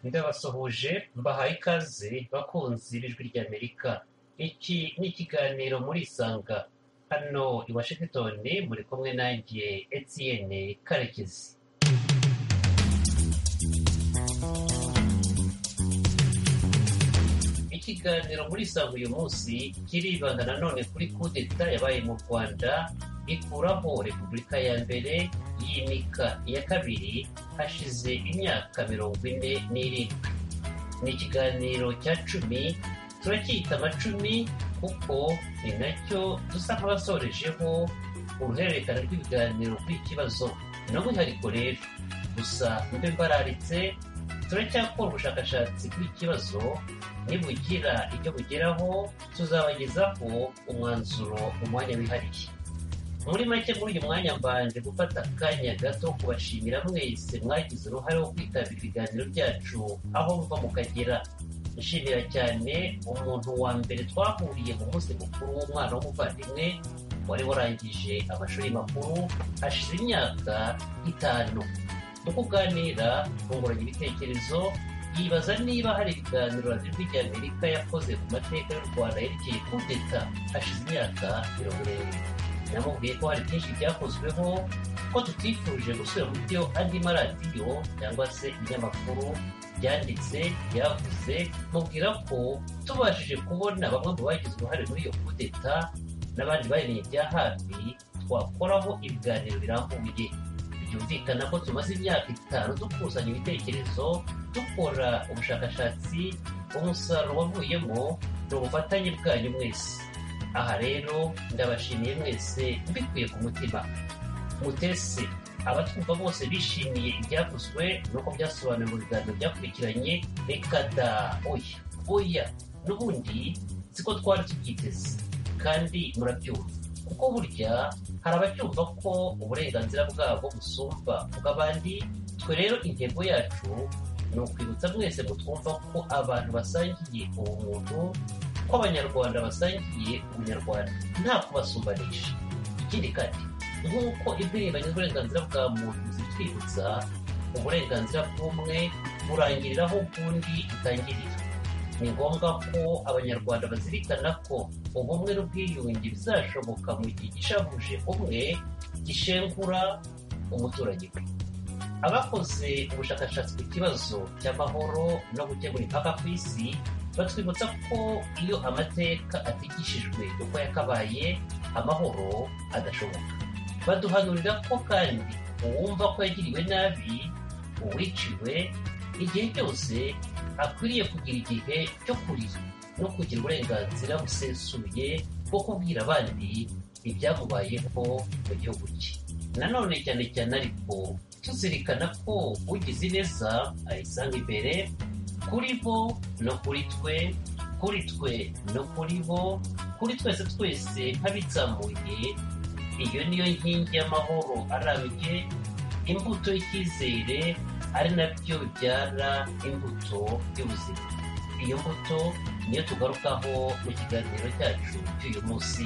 ndabasuhuje mbaha ikaze bakunzi b'ijwi ry'amerika iki ni ikiganiro murisanga hano i washington muri kumwe nanjye etienne karekezi ikiganiro murisanga uyu munsi kiribanda nanone kuri kudeta yabaye mu rwanda ikuraho repubulika ya mbere yimika iya kabiri hashize imyaka mirongo ine n'irindwi ni ikiganiro cya cumi turacyita amacumi kuko ni nacyo dusa nk'abasorejeho uruhererekane rw'ibiganiro rw'ikibazo ni umwihariko rero gusa mbe mbararitse turacyakora ubushakashatsi bw'ikibazo nibugira icyo bugeraho tuzabagezaho umwanzuro mu mwanya wihariye muri make muri uyu mwanya mbanje gufata akanya gato kubashimira mwese mwagize uruhare wo kwitabira ibiganiro byacu aho muva mukagera nshimira cyane umuntu wa mbere twahuriye mu munsi mukuru w'umwana w'umuvandimwe wari warangije amashuri makuru hashize imyaka itanu mu kuganira twunguranye ibitekerezo yibaza niba hari ibiganiro radiyo ry'amerika yakoze ku mateka y'u rwanda yerekeye kudeta hashize imyaka mirongo irindwi namubwiye ko hari byinshi byakozweho ko tutifuje gusubira mu byo andi maradiyo cyangwa se ibinyamakuru byanditse byavuze mubwira ko tubashije kubona bamwe mu bagize uruhare muri iyo kudeta n'abandi bayimenye bya hafi twakoraho ibiganiro birambuye byumvikana ko tumaze imyaka itanu dukusanya ibitekerezo dukora ubushakashatsi umusaruro wavuyemo ni ubufatanye bwanyu mwese aha rero ndabashimiye mwese mbikuye ku mutima mutese abatwumva bose bishimiye ibyakozwe nuko byasobanuriwe mu biganiro byakurikiranye reka da oya oya n'ubundi siko twari tubyiteze kandi murabyumva kuko burya hari abacyumva ko uburenganzira bwabo busumba bw'abandi twe rero intego yacu ni ukwibutsa mwese mutwumva ko abantu basangiye ubumuntu ko abanyarwanda basangiye ubunyarwanda nta kubasumbanisha ikindi kandi nk'uko impirimbanyi z'uburenganzira bwa muntu zitwibutsa uburenganzira bw'umwe burangiriraho bw'undi itangirira ni ngombwa ko abanyarwanda bazirikana ko ubumwe n'ubwiyunge bizashoboka mu gihe gishabuje umwe gishengura umuturage we abakoze ubushakashatsi ku kibazo cy'amahoro no gutegura impaka ku isi batwibutsa ko iyo amateka atigishijwe uko yakabaye amahoro adashoboka baduhanurira ko kandi uwumva ko yagiriwe nabi uwiciwe igihe cyose akwiriye kugira igihe cyo kurira no kugira uburenganzira busesuye bwo kubwira abandi ibyamubayeho mu gihugu cye nanone cyane cyane ariko tuzirikana ko ugize neza ayisanga imbere kuri bo no kuri twe kuri twe no kuri bo kuri twese twese nk'abitsamuye iyo niyo nkingi y'amahoro arambye imbuto y'icyizere ari nabyo bibyara imbuto y'ubuzima iyo mbuto niyo tugarukaho mu kiganiro cyacu cy'uyu munsi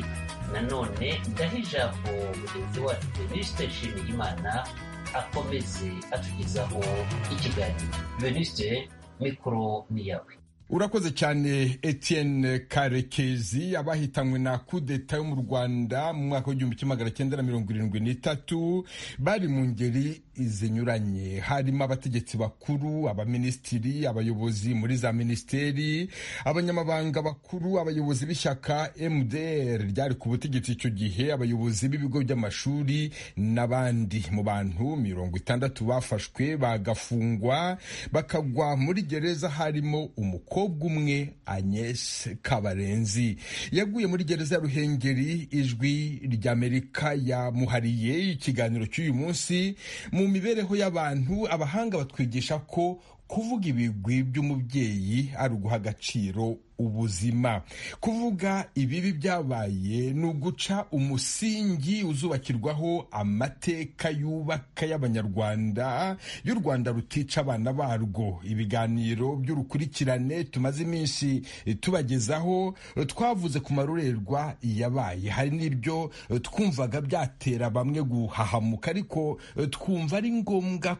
nanone ndaho ijambo mugenzi wacu venuste nshimiyimana akomeze atugezaho ikiganiro venuste mikoro ni yawe urakoze cyane etienne karekezi abahitanywe na kudeta yo mu rwanda mu mwaka w'igihumbi kimwe magana cyenda na mirongo irindwi n'itatu bari mu ngeri zinyuranye harimo abategetsi bakuru abaminisitiri abayobozi muri za minisiteri abanyamabanga bakuru abayobozi b'ishyaka mdr ryari ku butegetsi icyo gihe abayobozi b'ibigo by'amashuri n'abandi mu bantu mirongo itandatu bafashwe bagafungwa bakagwa muri gereza harimo umukobwa umwe agnes kabarenzi yaguye muri gereza ya ruhengeri ijwi ry'amerika yamuhariye ikiganiro cy'uyu munsi mu mibereho y'abantu abahanga batwigisha ko kuvuga ibigwi by'umubyeyi ari uguha agaciro ubuzima kuvuga ibibi byabaye ni uguca umusingi uzubakirwaho amateka yubaka y'abanyarwanda y'u rwanda rutica abana barwo ibiganiro by'urukurikirane tumaze iminsi tubagezaho twavuze ku marorerwa yabaye hari n'ibyo twumvaga byatera bamwe guhahamuka ariko twumva ari ngombwa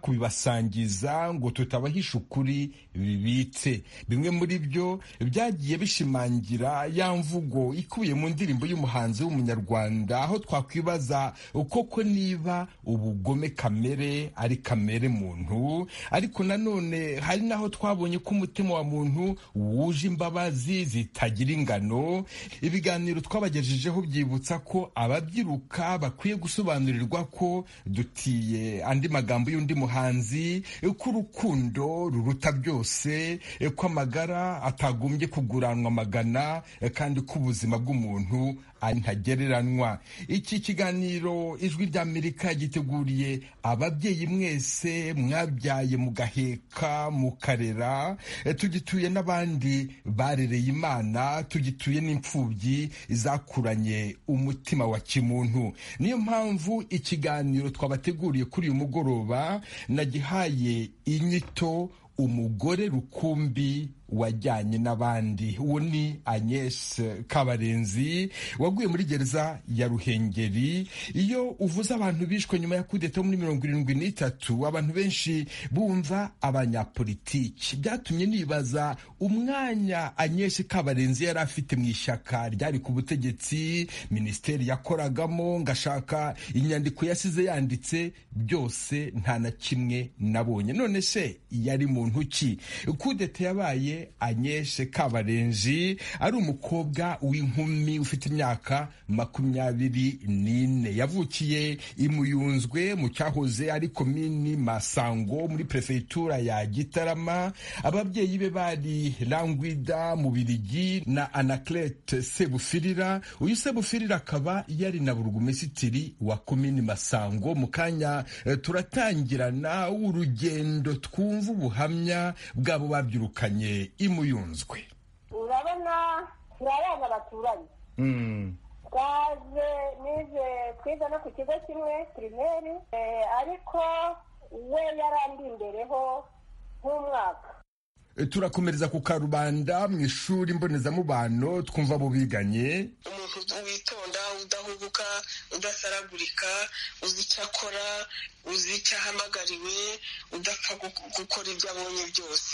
kubibasangiza ngo tutabahisha ukuri bibitse bimwe muri byo byagiye bishimangira ya mvugo ikubiye mu ndirimbo y'umuhanzi w'umunyarwanda aho twakwibaza koko niba ubugome kamere ari kamere muntu ariko nanone hari n'aho twabonye ko umutima wa muntu wuje imbabazi zitagira ingano ibiganiro twabagejejeho byibutsa ko ababyiruka bakwiye gusobanurirwa ko dutiye andi magambo y'undi muhanzi ko urukundo ruruta byose ko amagara atagombye kugura kuranwa magana kandi ko ubuzima bw'umuntu ntagereranywa iki kiganiro ijwi ry'amerika giteguriye ababyeyi mwese mwabyaye mugaheka mukarera tugituye n'abandi barereye imana tugituye n'imfubyi zakuranye umutima wa kimuntu niyo mpamvu ikiganiro twabateguriye kuri uyu mugoroba nagihaye inyito umugore rukumbi wajyanye n'abandi uwo ni agnes kabarenzi waguye muri gereza ya ruhengeri iyo uvuze abantu bishwe nyuma ya kudeta muri mirongo irindwi n'itatu abantu benshi bumva abanyapolitiki byatumye nibaza umwanya agnes kabarenzi yari afite mu ishyaka ryari ku butegetsi minisiteri yakoragamo ngashaka inyandiko yasize yanditse byose nta na kimwe nabonye none se yari muntu ki kudeta yabaye anyeshe kabarenji ari umukobwa w'inkumi ufite imyaka makumyabiri n'ine yavukiye imuyunzwe mu cyahoze ari komini masango muri perefegitura ya gitarama ababyeyi be bari rangwida mu birigi na anaclete sebufirira uyu sebufirira akaba yari na burugumesitiri wa komini masango mu kanya turatangirana urugendo twumva ubuhamya bw'abo babyirukanye imuyunzwe urabona ni abana baturanye twaje nize twiga no ku kigo kimwe pirimeri ariko we yarandi imbereho nk'umwaka turakomereza ku karubanda mu ishuri mbonezamubano twumva abo biganye umuntu witonda udahubuka udasaragurika uzi icyo akora uzi icyo ahamagariwe udapfa gukora ibyo abonye byose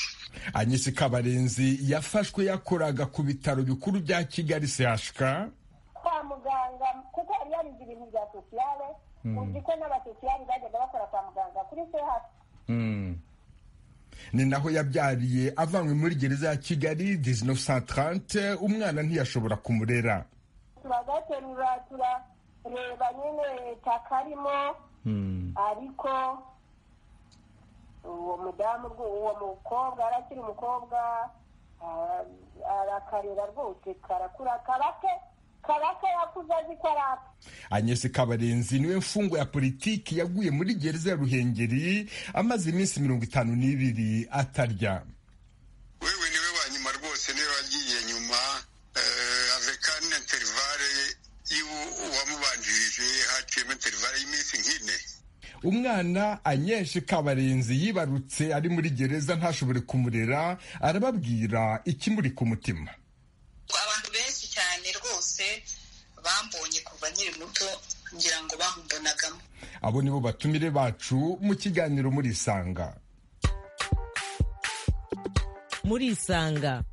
anyise kabarenzi yafashwe yakoraga ku bitaro bikuru bya kigali sehashika kwa muganga kuko yari yarize ibintu bya sosiyale uzi ko n'abasosiyali bajyaga bakora kwa muganga kuri sehashika ni naho yabyariye avanywe muri gereza ya kigali 1930 umwana ntiyashobora kumurera turagaterura turareba nyine taka arimo ariko uwo mudamu uwo mukobwa arakiri umukobwa arakarera rwose karakura karake karake yakuze azi ko ari aka anyese kabarenzi niwe mfungo ya politiki yaguye muri gereza ya ruhengeri amaze iminsi mirongo itanu n'ibiri atarya wewe niwe wa nyuma rwose niwe wagiye nyuma avekani interivare y'uwamubanjirije haciyemo interivare y'iminsi nk'ine umwana anyeshe kabarenzi yibarutse ari muri gereza ntashobore kumurera arababwira ikimuri ku mutima abantu benshi cyane rwose bambonye kuva nkiri muto ngira ngo bamumbonagamo abo nibo batumire bacu mu kiganiro muri isanga muri isanga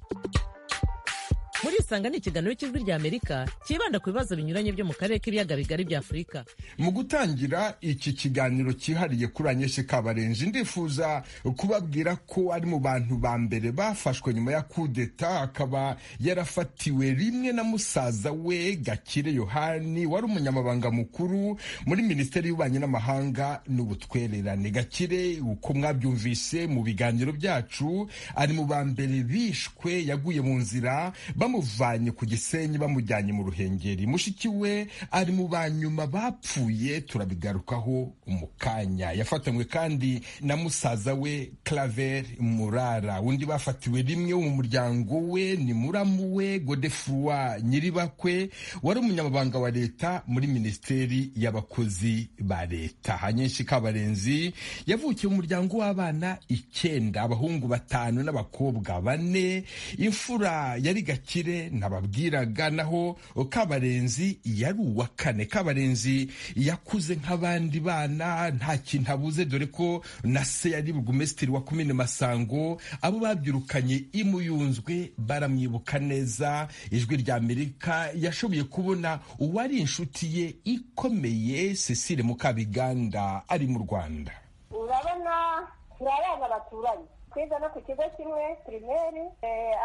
muri isanga ni ikiganiro cy'ijwi ry'amerika cyibanda ku bibazo binyuranye byo mu karere k'ibiyaga bigari bya afurika mu gutangira iki kiganiro cyihariye kuri anyeshe kabarenzi ndifuza kubabwira ko ari mu bantu ba mbere bafashwe nyuma ya kudeta akaba yarafatiwe rimwe na musaza we gakire yohani wari umunyamabanga mukuru muri minisiteri y'ububanyi n'amahanga n'ubutwererane gakire uko mwabyumvise mu biganiro byacu ari mu ba mbere bishwe yaguye mu nzira bamu bamuvanye ku gisenyi bamujyanye mu ruhengeri mushiki we ari mu ba nyuma bapfuye turabigarukaho mu kanya yafatanywe kandi na musaza we claver murara undi bafatiwe rimwe wo mu muryango we ni muramu we godefroi nyiribakwe wari umunyamabanga wa leta muri minisiteri y'abakozi ba leta hanyinshi kabarenzi yavukiye mu muryango w'abana icyenda abahungu batanu n'abakobwa bane imfura yari gakire nababwiraga naho kabarenzi yari uwa kane kabarenzi yakuze nk'abandi bana nta kintu abuze dore ko na se yari burugumesitiri wa komine masango abo babyirukanye imuyunzwe baramwibuka neza ijwi rya amerika yashoboye kubona uwari inshuti ye ikomeye cecile mukabiganda ari mu rwanda urabona turi abana baturanye twiga no ku kigo kimwe pirimeri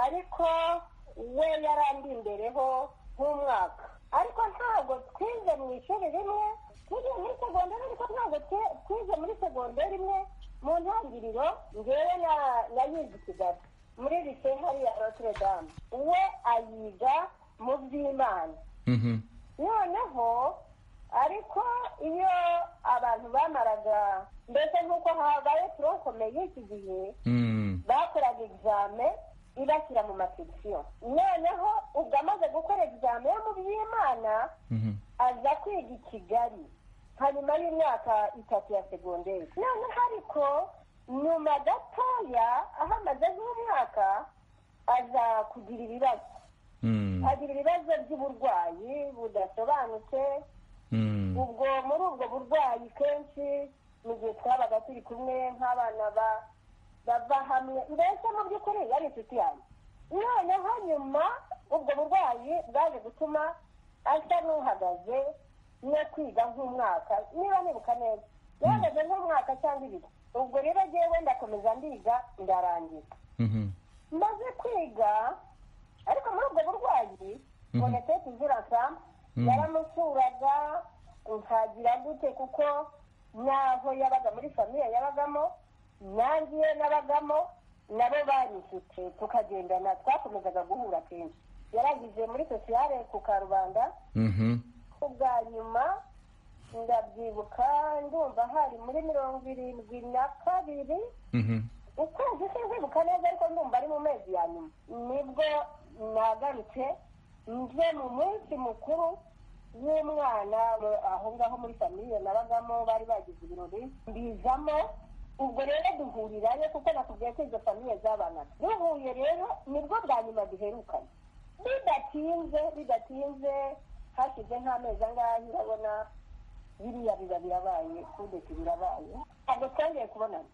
ariko we yarandi imbereho nk'umwaka ariko ntabwo twize mu ishuri rimwe twize muri segonderi ariko ntabwo twize muri segonderi imwe mu ntangiriro ngewe na yiga kigali muri lise hariya notre dame we ayiga mu by'imana noneho ariko iyo abantu bamaraga mbese nk'uko habaye turokome y'iki gihe bakoraga egizame ibashyira mu masekisiyo noneho ubwo amaze gukora egizame yo mu by'imana aza kwiga i kigali hanyuma y'imyaka itatu ya segonderi noneho ariko nyuma gatoya aho amaze nk'umwaka aza kugira ibibazo agira ibibazo by'uburwayi budasobanutse ubwo muri ubwo burwayi kenshi mu gihe twabaga turi kumwe nk'abana bava hamwe mbese mu by'ukuri yari inshuti yanjye noneho nyuma ubwo burwayi bwaje gutuma asa n'uhagaze no kwiga nk'umwaka niba nibuka neza yahagaze nk'umwaka cyangwa ibiri ubwo rero agiye wenda akomeza ndiga ndarangiza maze kwiga ariko muri ubwo burwayi bonetse tuziraka yaramusuraga ntagira gute kuko n'aho yabaga muri famiye yabagamo nangiye nabagamo nabo bari inshuti tukagendana twakomezaga guhura kenshi yaragize muri sosiyale ku karubanda ubwa nyuma ndabyibuka ndumva hari muri mirongo irindwi na kabiri ukwezi sinzibuka neza ariko ndumva ari mu mezi ya nyuma nibwo nagarutse nje mu munsi mukuru w'umwana aho ngaho muri famiye nabagamo bari bagize ibirori mbizamo ubwo rero duhurirayo kuko nakubwiye ko izo famiye zabanaga duhuye rero nibwo bwa nyuma duherukanye bidatinze bidatinze hashize nk'amezi angahe urabona biriya biba birabaye kudeti birabaye ntabwo twongeye kubonana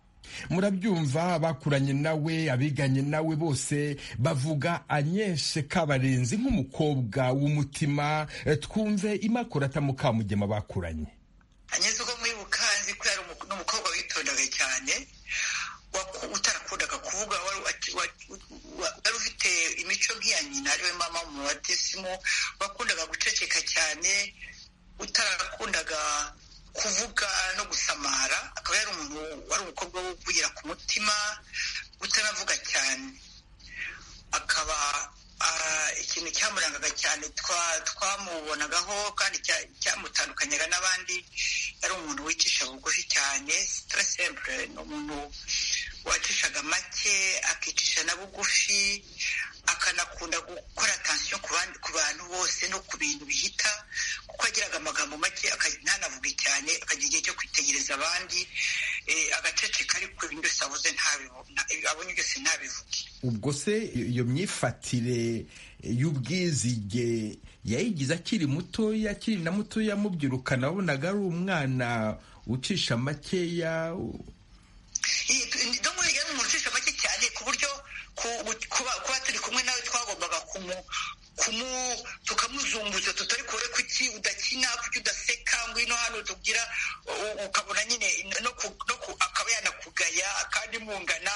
murabyumva bakuranye nawe abiganye nawe bose bavuga anyeshe kabarenzi nk'umukobwa w'umutima twumve imakurata mukamugema bakuranye anyeze ubwo muri bukanzi ko yari umukobwa witondaga cyane utarakundaga kuvuga wari ufite imico nk'iya nyina ariwe mama mu batisimu wakundaga guceceka cyane utarakundaga kuvuga no gusamara akaba yari umuntu wari umukobwa wo kugira ku mutima utanavuga cyane akaba ikintu cyamurangaga cyane twamubonagaho kandi cyamutandukanyaga n'abandi yari umuntu wicisha bugufi cyane sitarasembre ni umuntu wacishaga make akicisha na bugufi akanakunda gukora atansiyo ku bantu bose no ku bintu bihita kuko agiraga amagambo make ntanavuge cyane akagira igihe cyo kwitegereza abandi agaceceka ariko ibintu byose abuze abonye byose ntabivuge ubwo se iyo myifatire y'ubwizige yayigize akiri mutoya akiri na mutoya mubyirukana wabonaga ari umwana ucisha makeya yari umuntu ucisha make cyane ku buryo kuba turi kumwe nawe twagombaga tukamuzunguza tutari kure kuki udakina kuki udaseka ngwino hano tugira ukabona nyine akaba yanakugaya kandi mungana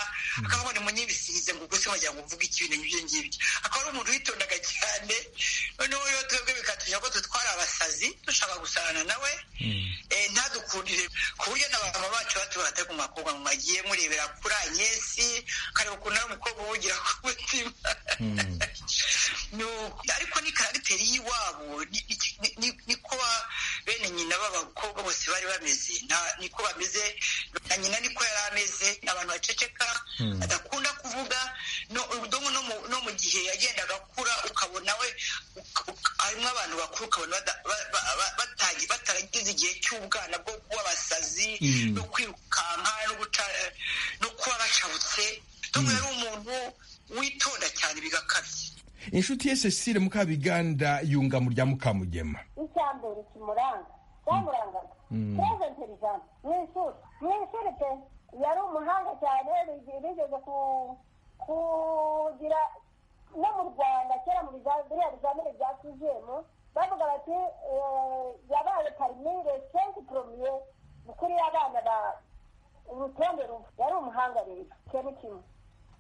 akaba ni munyibisize ngo ubwose wagira ngo uvuge ibintu nk'ibyo ngibyo akaba ari umuntu witondaga cyane noneho rero twebwe bikatujya ko dutwara abasazi dushaka gusarana nawe ntadukundire ku buryo n'abamama bacu batubona batari ku makobwa ngo bagiye murebera kuri anyesi kareba ukuntu ari umukobwa uwugira ku mutima ibintu ariko ni karagiteri y'iwabo ni- ni- ni- ni- niko ba- bene nyina b'abakobwa bose bari bameze nta- niko bameze na nyina niko yari ameze abantu baceceka badakunda kuvuga no udomo no mu- no mu gihe yagendaga akura ukabona we uka- uka- harimo abantu bakuru ukabona bada- ba- ba- ba- batagi- bataragize igihe cy'ubwana bwo kuba abasazi no kwirukanka no guca- no kuba bacabutse domo yari umuntu witonda cyane bigakabye inshuti ye cecile mukabiganda yunga mu rya mukamugema icya mbere kimuranga cyamurangaga keza intelligence mu ishuri mu ishuri pe yari umuhanga cyane bigi- bigeze ku- kugira no mu rwanda kera mu biza- biriya bizamini bya sizemu bavuga bati eh, yabaye parimire senki poromiye mu kuri abana ba urutonde rumwe yari umuhanga rero ikintu kimwe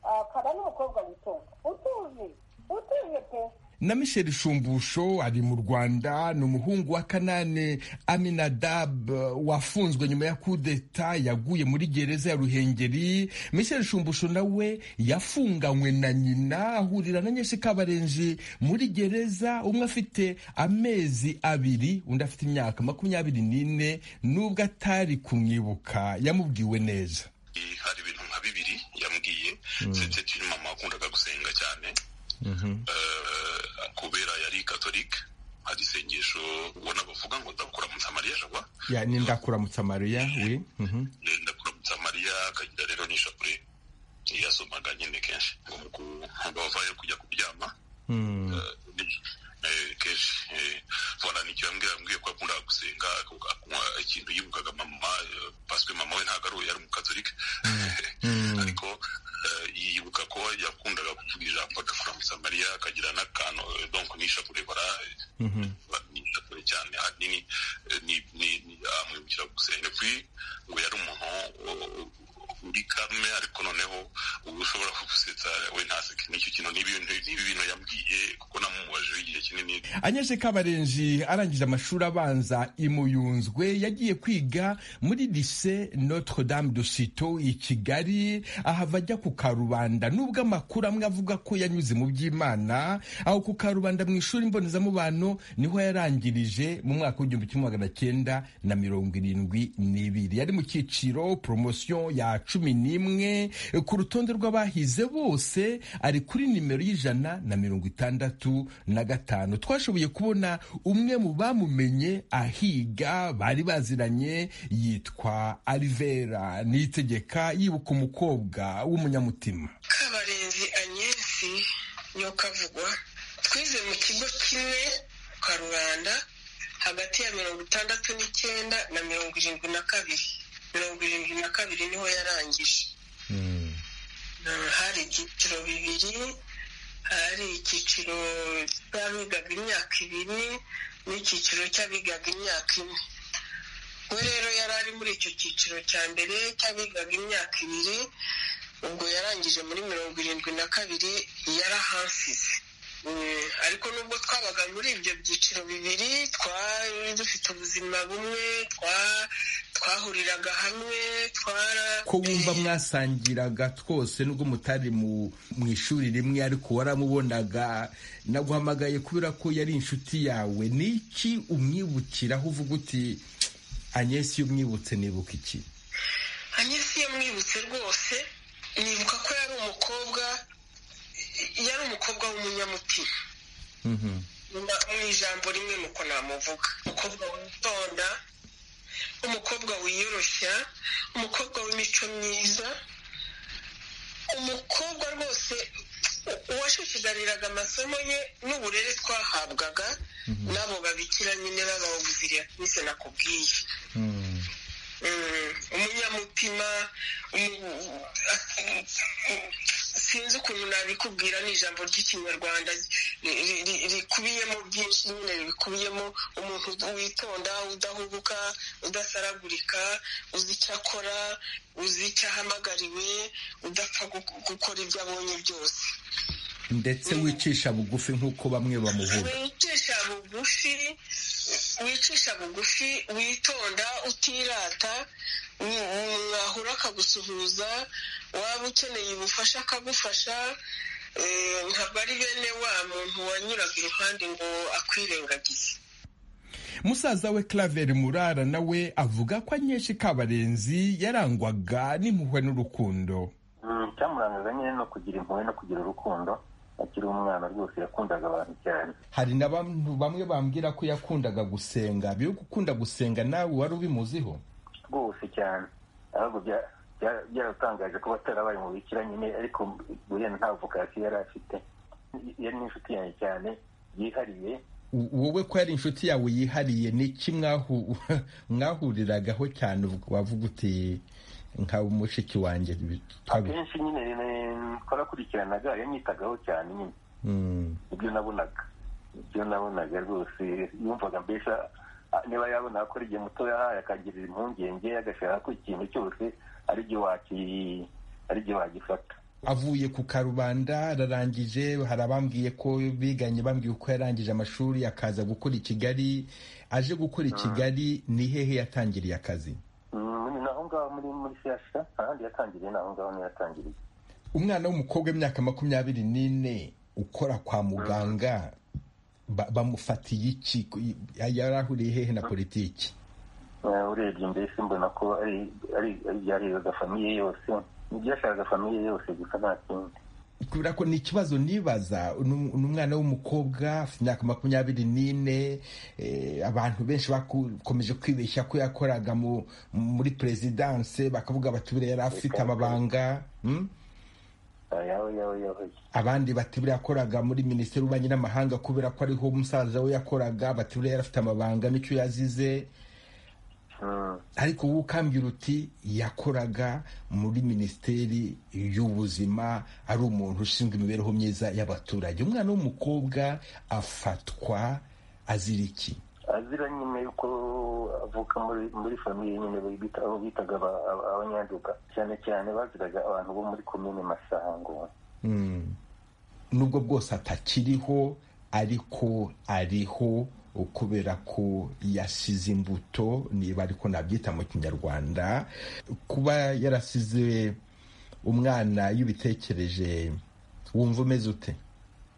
akaba n'umukobwa witonda utuje utuje pe na michel shumbusho ari mu rwanda ni umuhungu wa kanane aminadab wafunzwe nyuma ya kudeta yaguye muri gereza ya ruhengeri michel shumbusho nawe yafunganywe na nyina ahurira na nyesi kabarenzi muri gereza umwe afite amezi abiri undi afite imyaka makumyabiri n'ine n'ubwo atari kumwibuka yamubwiwe neza Eh, hari ibintu nka bibiri yambwiye c'était une mama wakundaga gusenga cyane Eh, kubera yari katolike hari isengesho ubona bavuga ngo ndakuramutsa mariya jagwa ya ni ndakuramutsa mariya we mhm. Eh, ndakuramutsa mariya akagira rero n'ishapure yasomaga nyine kenshi ngo mu kuhamba bavayo kujya kuryama Mm. Eh, kenshi eh, voilà nicyo yambwira yambwiye ko yakundaga gusenga akunywa ikintu yibukaga mama eh, parce que mama we ntabwo ari uwo yari umukatolike ariko eh, yibuka ko yakundaga kuvuga ijambo agakuramutsa mariya akagira n'akantu eh, donc n'ishapure bara ba- n'ishapure cyane ahanini eh, ni- ni- ni- amwibukira gusenga puis ngo yari umuntu eh, uri kame ariko noneho uba ushobora kugusetsa we ntaseke n'icyo kintu n'ibi n'ibi bintu yambwiye kuko namumubajeho igihe kinini anyeze kabarenzi arangije amashuri abanza imuyunzwe yagiye kwiga muri lise notre dame de sito i kigali ahava ajya ku karubanda nubwo amakuru amwe avuga ko yanyuze mu by'imana aho ku karubanda mu ishuri mbonezamubano niho yarangirije mu mwaka w'igihumbi kimwe magana cyenda na mirongo irindwi n'ibiri yari mu cyiciro poromosiyo ya cumi n'imwe ku rutonde rw'abahize bose ari kuri nimero y'ijana na mirongo itandatu na gatanu twashoboye kubona umwe mu bamumenye ahiga bari baziranye yitwa alivera nitegeka yibuka umukobwa w'umunyamutima kabarenzi anyesi niyo kavugwa twize mu kigo kimwe kwa rubanda hagati ya mirongo itandatu n'icyenda na mirongo irindwi na kabiri mirongo irindwi na kabiri niho yarangije Mm, hari ibyiciro bibiri hari icyiciro cy'abigaga imyaka ibiri n'icyiciro cy'abigaga imyaka ine we rero yari ari muri icyo cyiciro cya mbere cy'abigaga imyaka ibiri ubwo yarangije muri mirongo irindwi na kabiri yarahasize Mm, ariko nubwo twabaga muri ibyo byiciro bibiri twari dufite ubuzima bumwe twa- twahuriraga hamwe twara ko wumva mwasangiraga twose nubwo mutari mu mu ishuri rimwe ariko waramubonaga naguhamagaye kubera ko yari inshuti yawe ni iki umwibukiraho uvuga uti anyesi iyo umwibutse nibuka iki anyesi iyo mwibutse rwose nibuka ko yari umukobwa yari umukobwa w'umunyamutima Mba- mu ijambo rimwe nuko namuvuga umukobwa witonda umukobwa wiyoroshya umukobwa w'imico myiza umukobwa rwose uwashishigariraga amasomo ye n'uburere twahabwaga n'abo babikira nyine b'abawuziriya nise nakubwiye Mm, umunyamutima umu- mm, sinzi ukuntu nabikubwira ni ijambo ry'ikinyarwanda ri- ri- ri- rikubiyemo byinshi nyine rikubiyemo umuntu witonda udahubuka udasaragurika uzi icyo akora uzi icyo ahamagariwe udapfa gu- gukora ibyo abonye byose ndetse wicisha bugufi nk'uko bamwe bamuvuga wicisha bugufi wicisha bugufi witonda utirata mwahura akagusuhuza waba ukeneye ubufasha akagufasha ntabwo ari bene wa muntu wanyuraga iruhande ngo akwirengagize musaza we Claver murara nawe avuga ko anyeshyi kabarenzi yarangwaga n'impuhwe n'urukundo icyamurangaga nyine no kugira impuhwe no kugira urukundo akiri umwana rwose yakundaga abantu cyane hari na bantu bamwe bambwira ko yakundaga gusenga byo gukunda gusenga nawe wari ubimuziho rwose cyane ahubwo bya- bya- byaratangaje ko batarabaye mu bikira nyine ariko buriya nta vokasiyo yari afite yari n'inshuti yanjye cyane yihariye W- wowe ko yari inshuti yawe yihariye ni iki mwahu- mwahuriragaho cyane uvuga- wavuga uti nka mushiki wanjye twabi- akenshi nyine eh, twarakurikiranaga yanyitagaho cyane nyine Mm. ibyo nabonaga ibyo nabonaga rwose yumvaga mbese ah, niba yabona ko ari igihe muto yahaye akagirira impungenge agashaka ko ikintu cyose ari igihe waki- ari igihe wagifata avuye ku karubanda ararangije hari abambwiye ko biganye bambwiye uko yarangije amashuri akaza gukora i kigali aje gukora i kigali ni hehe yatangiriye akazi Mm, ni aho ngaho muri muri shyashya ahandi yatangiriye ni aho ngaho niho yatangiriye umwana w'umukobwa w'imyaka makumyabiri n'ine ukora kwa muganga ba- bamufatiye iki Ku- yari ahuriye hehe na politiki Eh, urebye mbese mbona ko ari ari ibyariraga famiye yose ibyashakaga famiye yose gusa nta kindi kubera ko ni ikibazo nibaza ni um- ni umwana w'umukobwa afite imyaka makumyabiri n'ine eh, abantu benshi bakomeje kwibeshya ko yakoraga mu- muri perezidanse bakavuga bati buriya yari afite amabanga mm? Ah, yawe yawe yawe abandi bati buriya yakoraga muri minisiteri y'ububanyi n'amahanga kubera ko ariho umusaza we yakoraga bati buriya yari afite amabanga n'icyo yazize Mm. ariko wowe ukambwira uti yakoraga muri minisiteri y'ubuzima ari umuntu ushinzwe imibereho myiza y'abaturage umwana w'umukobwa afatwa azira iki azira nyine yuko avuka muri muri famiye nyine bita aho bitaga aba- aba- abanyanduga cyane cyane baziraga abantu bo muri komine masango Mm. nubwo bwose atakiriho ariko ariho kubera ko yasize imbuto niba ariko nabyita mu kinyarwanda kuba yarasize umwana y'ubitekereje wumva umeze ute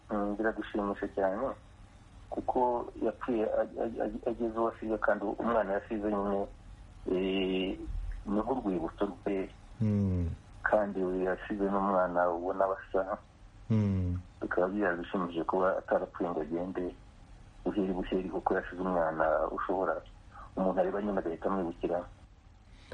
Mm, biragushimisha cyane kuko yapfuye ag- ag- ag- ageze uwo asize kandi umwana yasize nyine eh, ni nk'urwibutso rwe Mm. kandi yasize n'umwana ubona basa Mm. bikaba byarabishimije kuba atarapfuye ngo agende buheri buheri kuko yasize umwana ushobora umuntu areba nyine agahita amwibukira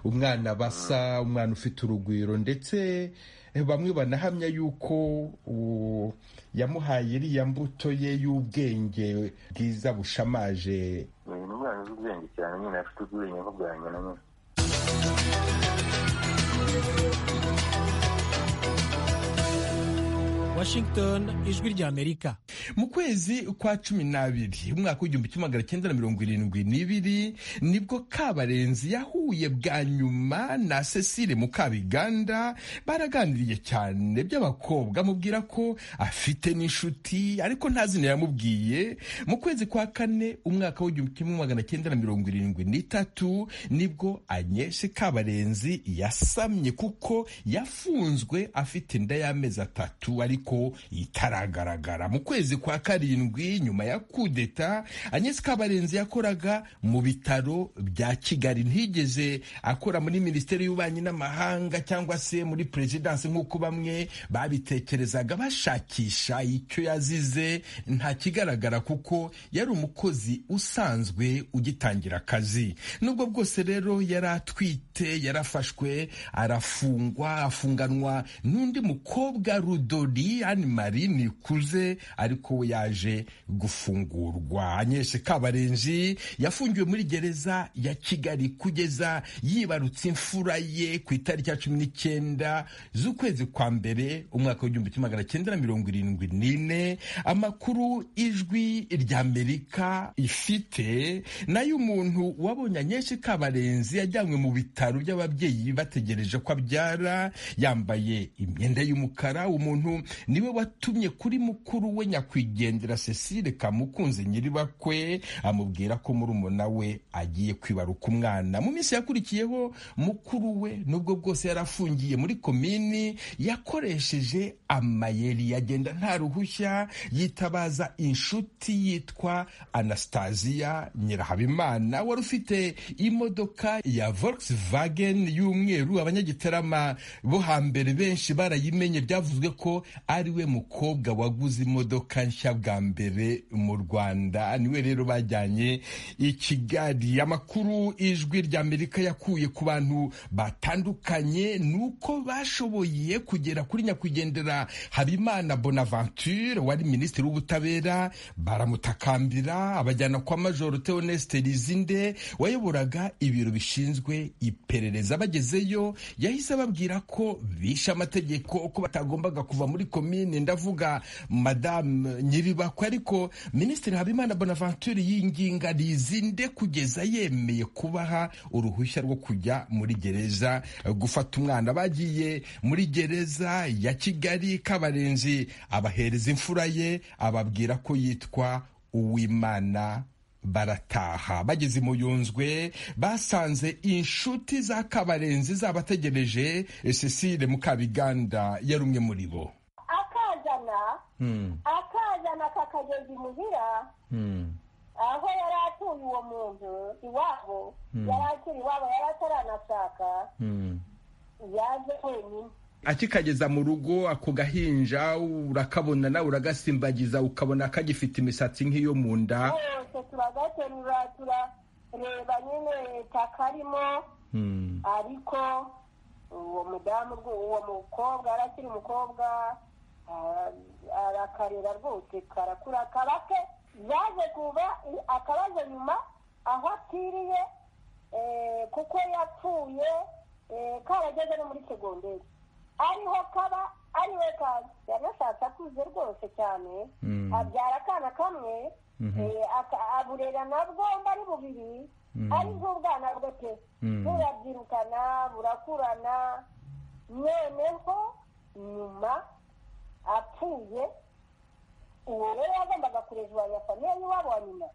umwana basa umwana ufite urugwiro ndetse eh, bamwe banahamya yuko uwo yamuhaye iriya mbuto ye y'ubwenge bwiza bushamaje ni umwana uzi ubwenge cyane nyine afite ubwenge nk'ubwa nyina nyine Washington ijwi ry'Amerika mu kwezi kwa cumi n'abiri umwaka w'igihumbi kimwe magana cyenda na mirongo irindwi n'ibiri nibwo kabarenzi yahuye bwa nyuma na cecile mukabiganda baraganiriye cyane by'abakobwa amubwira ko afite n'inshuti ariko nta zina yamubwiye mu kwezi kwa kane umwaka w'igihumbi kimwe magana cyenda na mirongo irindwi n'itatu nibwo anyeshe kabarenzi yasamye kuko yafunzwe afite inda y'amezi atatu ariko itaragaragara mu kwezi kwa karindwi nyuma ya kudeta anyeshe kabarenzi yakoraga mu bitaro bya kigali ntigeze akora muri minisiteri y'ububanyi n'amahanga cyangwa se muri perezidansi nk'uko bamwe babitekerezaga bashakisha icyo yazize nta kigaragara kuko yari umukozi usanzwe ugitangira akazi nubwo bwose rero yari atwite yarafashwe arafungwa afunganwa n'undi mukobwa rudori ani mari nikuze ariko we yaje gufungurwa anyeshe kabarenji yafungiwe muri gereza ya kigali kugeza yibarutse imfura ye ku itariki ya cumi n'icyenda z'ukwezi kwa mbere umwaka w'igihumbi kimwe magana cyenda na mirongo irindwi n'ine amakuru ijwi ry'amerika ifite nayo umuntu wabonye anyeshi kabarenzi yajyanywe mu bitaro by'ababyeyi bategereje ko abyara yambaye imyenda y'umukara umuntu niwe watumye kuri mukuru we nyakubahwa nyakwigendera cecile kamukunze nyiribakwe amubwira ko murumuna we agiye kwibaruka umwana mu minsi yakurikiyeho mukuru we nubwo bwose yari afungiye muri komini yakoresheje amayeri yagenda nta ruhushya yitabaza inshuti yitwa anastasiya nyirahabimana wari ufite imodoka ya volkswagen y'umweru abanyagitarama bo hambere benshi barayimenye byavuzwe ko ari we mukobwa waguze imodoka nshya bwa mbere mu rwanda niwe rero bajyanye i kigali amakuru ijwi ry'amerika yakuye ku bantu batandukanye ni uko bashoboye kugera kuri nyakwigendera habimana bonaventure wari minisitiri w'ubutabera baramutakambira abajyana kwa majoro theoneste rizinde wayoboraga ibiro bishinzwe iperereza bagezeyo yahise ababwira ko bishe amategeko ko batagombaga kuva muri komine ndavuga madamu nyiribakwe ariko minisitiri habimana bonaventure yinginga rizinde kugeza yemeye kubaha uruhushya rwo kujya muri gereza gufata umwana bagiye muri gereza ya kigali kabarenzi abahereza imfura ye ababwira ko yitwa uwimana barataha bageze mu yunzwe basanze inshuti za kabarenzi zabategereje cecile mukabiganda yari umwe muri bo akazana akazana kakageza imuhira aho yari atuye uwo muntu iwabo yari akiri iwabo yari ataranashaka yaje wenyine akikageza mu rugo ako gahinja urakabona nawe uragasimbagiza ukabona kagifite imisatsi nk'iyo mu nda yose turagaterura turareba nyine takarimo ariko uwo mudamu rwo- uwo mukobwa yari akiri umukobwa ah, arakarera rwose karakura kabake yaje kuva i- akabaza nyuma aho apfiriye eh, kuko yapfuye eh, karageze no muri segonderi ariho kaba ariwe kaza yanashatse akuze rwose cyane abyara akana kamwe eh, aka- aburera nabwo mba ari bubiri ari nk'ubwana bwe pe burabyirukana burakurana noneho nyuma apfuye uwo rero yagombaga kurejwanya famiye y'iwabo wa nyina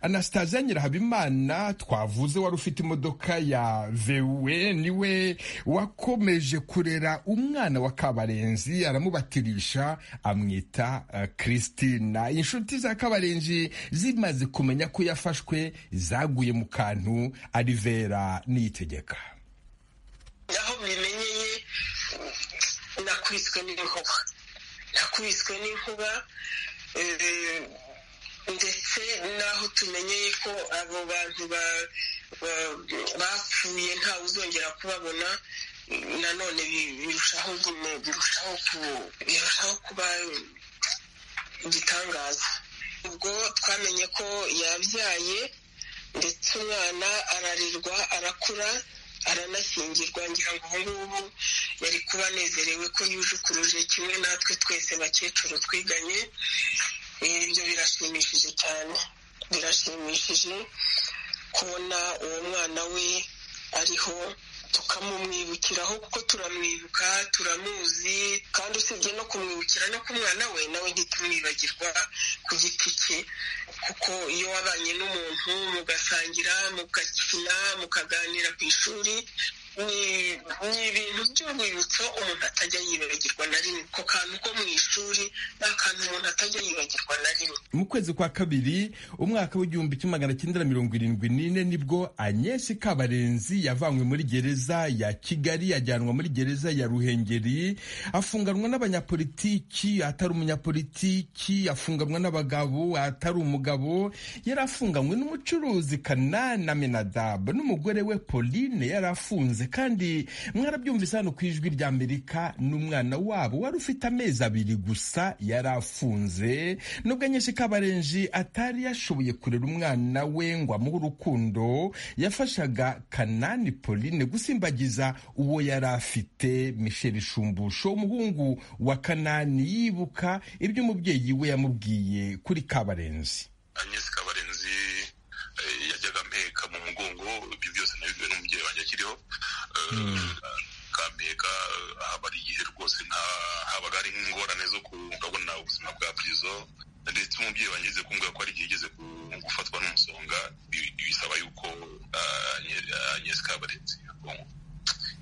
anastasia nyirahabimana twavuze wari ufite imodoka ya vewe niwe wakomeje kurera umwana wa kabarenzi aramubatirisha amwita eh, christina inshuti za kabarenzi zimaze kumenya ko yafashwe zaguye mu kantu ari vera niyitegeka aho mbimenyeye nakubiswe n'inkuba nakubiswe n'inkuba eh, ndetse n'aho tumenyeye ko abo bantu ba- ba- bapfuye ntawe uzongera kubabona nanone bi- birushaho gume- birushaho ku- birushaho kuba igitangaza ubwo twamenye ko yabyaye ndetse umwana ararirwa arakura aranashyingirwa ngira ngo ubu ngubu yari kuba anezerewe ko yuje ukuruje kimwe natwe twese bakecuru twiganye Eh, ibyo birashimishije cyane birashimishije kubona uwo mwana we ariho tukamumwibukiraho kuko turamwibuka turamuzi kandi usibye no kumwibukira no ku mwana we nawe ntitumwibagirwa ku giti cye kuko iyo wabanye n'umuntu mugasangira mugakina mukaganira ku ishuri ni ni ibintu by'urwibutso umuntu atajya yibagirwa na rimwe ako kantu ko mu ishuri ni akantu umuntu atajya yibagirwa na rimwe mu kwezi kwa kabiri umwaka w'igihumbi kimwe magana cyenda mirongo irindwi n'ine nibwo anyesi kabarenzi yavanywe muri gereza ya kigali yajyanwa muri gereza ya ruhengeri afunganwa n'abanyapolitiki atari umunyapolitiki afunganwa n'abagabo atari umugabo yari afunganywe n'umucuruzi kanana menadabu n'umugore we pauline yari afunze kandi mwarabyumvise hano ku ijwi ry'amerika n'umwana wabo wari ufite amezi abiri gusa yari afunze nubwo nyinshi kabarenji atari yashoboye kurera umwana we ngo amuhe urukundo yafashaga kanani pauline gusimbagiza uwo yari afite michel shumbusho umuhungu wa kanani yibuka ibyo umubyeyi we yamubwiye kuri kabarenzi agnes kabarenzi eh, yajyaga mpeka mu mugongo ibyo byose nabibwiwe n'umubyeyi wanjye akiriho Eh, kampeka haba ari igihe rwose nta habaga hari ingorane zo kubungabuna ubuzima ubuzima bwa purizo ndetse umubyeyi wanjye yigeze kumbwira ko hari igihe yigeze gufatwa n'umusonga bi- bisaba yuko anyereka kabarenzi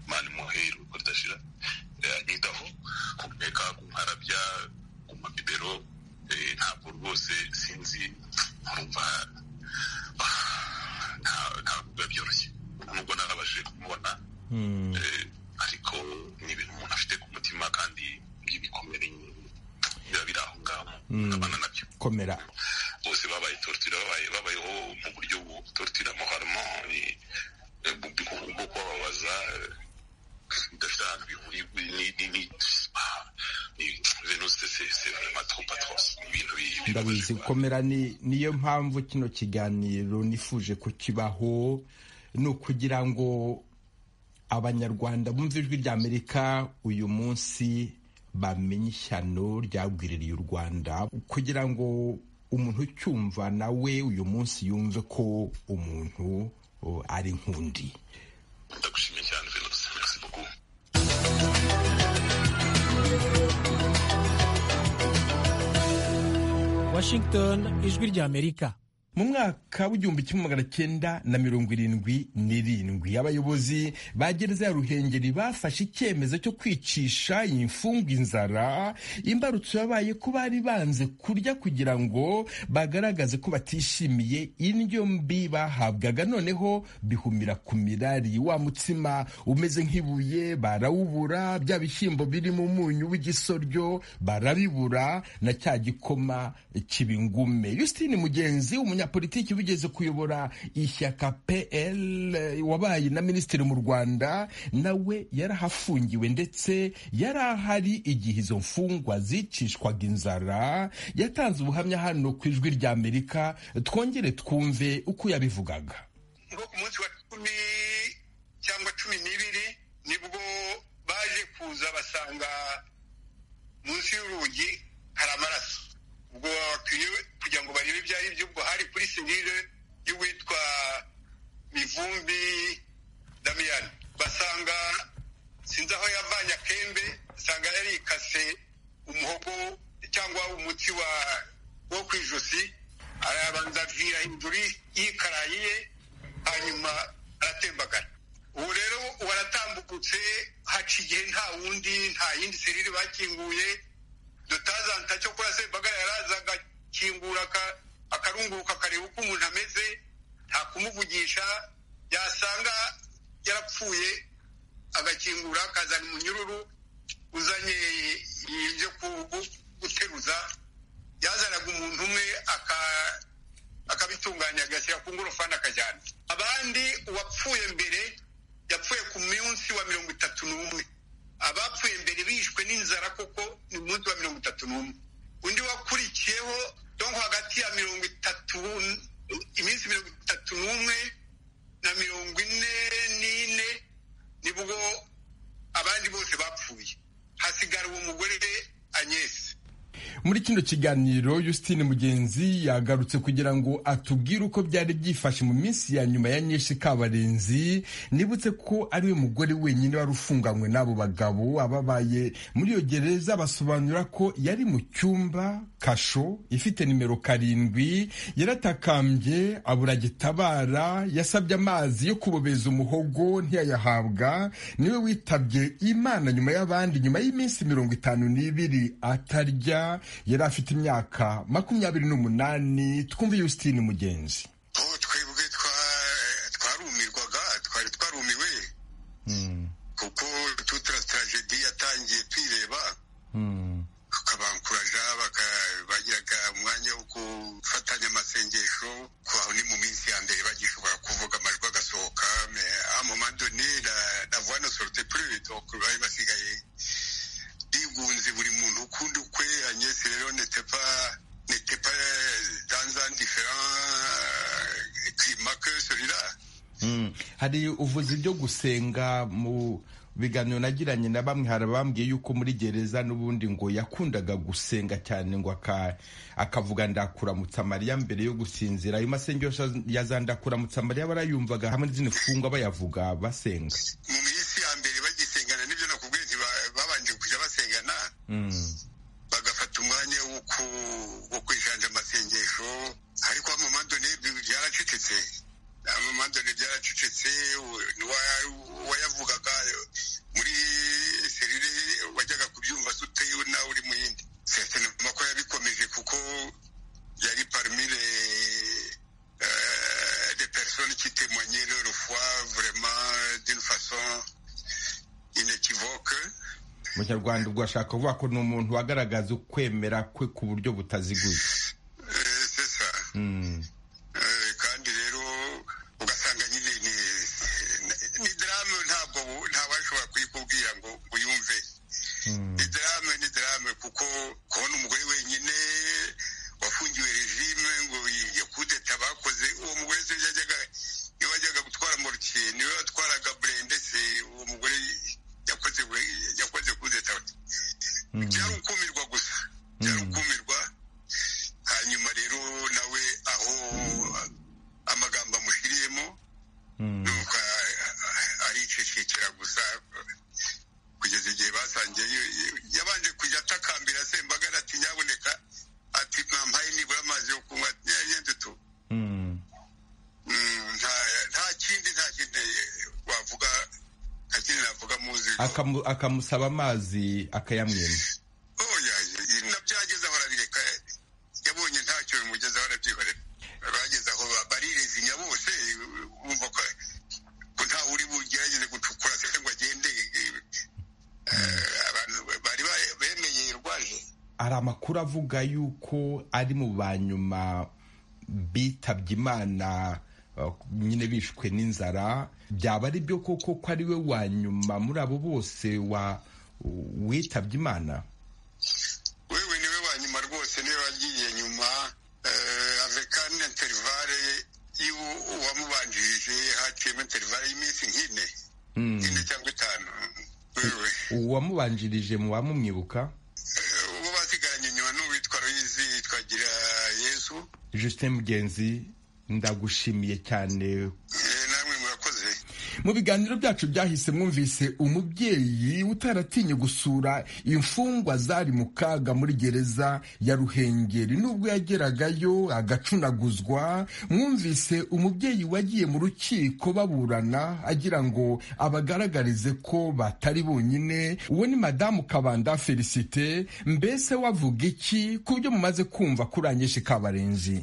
imana imuhe iruhuko ridashira Eh, anyitaho kumureka kumparabya kumabibero eh, ntabwo rwose sinzi nkumva ah, nta- ntabwo biba byoroshye nubwo narabashije kumubona Eh, ariko ni ibintu umuntu afite ku mutima kandi by'ibikomere biba biri aho ngaho abana nabyo komera bose babaye torture babaye babayeho mu buryo bu torture amahano bwo kubababaza eh, bidafite ahantu bihuriye ni- ni- ni- ah, ni- venuste c'est- c'est vraiment trop atroce. Ni ibintu bi- bibabaje ndabizi cyane. komera ni niyo mpamvu kino kiganiro nifuje ko kibaho ni ukugira ngo abanyarwanda bumva ijwi rya amerika uyu munsi bamenye ishyano ryagwiririye u rwanda kugira ngo umuntu ucyumva nawe uyu munsi yumve ko umuntu o, ari nkundi ndagushimiye cyane venuste merci beaucoup Washington ijwi rya Amerika mu mwaka w'igihumbi kimwe magana cyenda na mirongo irindwi n'irindwi abayobozi ba gereza ya ruhengeri bafashe icyemezo cyo kwicisha imfungwa inzara imbarutso yabaye ko bari banze kurya kugira ngo bagaragaze ko batishimiye indyo mbi bahabwaga noneho bihumira ku mirari wa mutsima umeze nk'ibuye barawubura bya bishyimbo biri mu munyu w'igisoryo barabibura na cya gikoma cy'ibingume Justine Mugenzi umunyapolitiki wigeze kuyobora ishyaka PL eh, wabaye na minisitiri mu Rwanda nawe yarahafungiwe ndetse yari ahari igihe izo mfungwa zicishwaga inzara yatanze ubuhamya hano ku ijwi rya Amerika twongere twumve uko yabivugaga ngo ku munsi wa cumi cyangwa cumi n'ibiri nibwo baje kuza basanga munsi y'urugi hari amaraso ubwo bakwiye kugira ngo barebe ibyo ari byo ubwo hari kuri serire y'uwitwa mivumbi damiyani basanga sinzi aho yavanye akembe asanga yarikase umuhogo cyangwa umutsi wa wo ku ijosi arabanza avira hejuru yikaraye ye hanyuma aratembagara ubu rero waratambukutse haca igihe nta wundi nta yindi serire bakinguye dutazanta cyo kora sembagara yaraza agakingura aka- akarunguruka akareba uko umuntu ameze nta kumuvugisha yasanga yarapfuye agakingura akazana umunyururu uzanye ibyo ku- gu- guteruza yazanaga umuntu umwe aka- akabitunganya agashyira ku ngorofani akajyana abandi uwapfuye mbere yapfuye ku munsi wa mirongo itatu n'umwe abapfuye mbere bishwe n'inzara kuko ni umunsi wa mirongo itatu n'umwe undi wakurikiyeho donko hagati ya mirongo itatu n- iminsi mirongo itatu n'umwe na mirongo ine n'ine nibwo abandi bose bapfuye hasigara uwo mugore anyesi muri kino kiganiro Justine Mugenzi yagarutse kugira ngo atubwire uko byari byifashe mu minsi ya nyuma ya Nyeshi Kabarenzi nibutse ko ari we mugore wenyine wari ufunganywe n'abo bagabo ababaye muri iyo gereza basobanura ko yari mu cyumba kasho ifite nimero karindwi yaratakambye abura gitabara yasabye amazi yo kubobeza umuhogo ntiyayahabwa niwe witabye imana nyuma y'abandi nyuma y'iminsi mirongo itanu n'ibiri atarya yari afite imyaka makumyabiri n'umunani twumve Justine Mugenzi ubu twebwe twa- twarumirwaga twari twarumiwe kuko tutura taragedi yatangiye twireba tukabakuraja baka- bagiraga umwanya wo gufatanya amasengesho ko aho ni mu minsi ya mbere bagishobora kuvuga amajwi agasohoka me- a moment donné la- la voix ne sortait plus donc bari basigaye bigunze buri muntu ukundi ukwe Agnès rero n'était pas- n'était pas dans un différent euh, climat que celui-là hari uvuze ibyo gusenga mu biganiro nagiranye na bamwe hari abambwiye yuko muri gereza n'ubundi ngo yakundaga gusenga cyane ngo aka- akavuga ndakuramutsa mariya mbere yo gusinzira ayo masengesho ya za ndakuramutsa mariya barayumvaga hamwe n'izindi mfungwa bayavuga basenga mu minsi ya mbere bagisengana n'ibyo nakubwiye nti ba- babanje kujya basengana bagafata umwanya wo ku byaracecetse amamadoni byaracecetse wayavugaga muri serire wajyaga kubyumva se uteyewe nawe uri mu yindi sesenoma ko yabikomeje kuko yari parumire de personne qui témoignait leur foi vraiment d'une façon inekivoke mu kinyarwanda ubwo ashaka kuvuga ko ni umuntu wagaragaza ukwemera kwe ku buryo butaziguye Eh, c'est ça Mm. Eh, kandi rero ugasanga nyine ni ni- ni drame ntabwo ntawashobora kuyikubwira ngo uyumve Mm. ni drame ni drame kuko kubona umugore wenyine wafungiwe regime ngo iyo kudeta bakoze uwo mugore se yajyaga niwe wajyaga gutwara morukiye niwe watwaraga burende se uwo mugore yakoze yakoze kudeta Mm. byari ukumirwa gusa byari Mm. ukumirwa hanyuma rero nawe aho amagambo amushyiriyemo Mm. nuko a- aricecekera gusa kugeza igihe basangiye y- y- yabanje kujya atakambira sembagara ati nyaboneka ati mwampaye nibura amazi yo kunywa ati nyagenzi tu Mm. Mm, nta nta kindi nta kindi wavuga nta kindi navuga muzi Akamu- akamusaba amazi akayamwima oya nabyagezeho arabireka yabonye ntacyo bimugezeho arabyihorera bageze aho ba- barirezinya bose bumva ko ko ntawe uri bugerageze gucukura se ngo agende Eh, abantu bari ba- bemeye irwaje hari amakuru avuga yuko ari mu ba nyuma bitabye imana uh, nyine bishwe n'inzara byaba ari byo koko ko ari we wa nyuma muri abo bose wa witabye imana wewe niwe wa nyuma rwose niwe wagiye nyuma eh, avekani interivare y'uwamubanjirije haciyemo interivare y'iminsi nk'ine Mm. ine cyangwa itanu wewe uwamubanjirije mu bamumwibuka uwo basigaranye nyuma n'uwitwa Louise twagira yesu justin mugenzi ndagushimiye cyane Eh, namwe murakoze mu biganiro byacu byahise mwumvise umubyeyi utaratinye gusura imfungwa zari mu kaga muri gereza ya ruhengeri nubwo yageragayo agacunaguzwa mwumvise umubyeyi wagiye mu rukiko baburana agira ngo abagaragarize ko batari bonyine uwo ni madamu kabanda felicite mbese wavuga iki ku byo mumaze kumva kuri anyeshi kabarenzi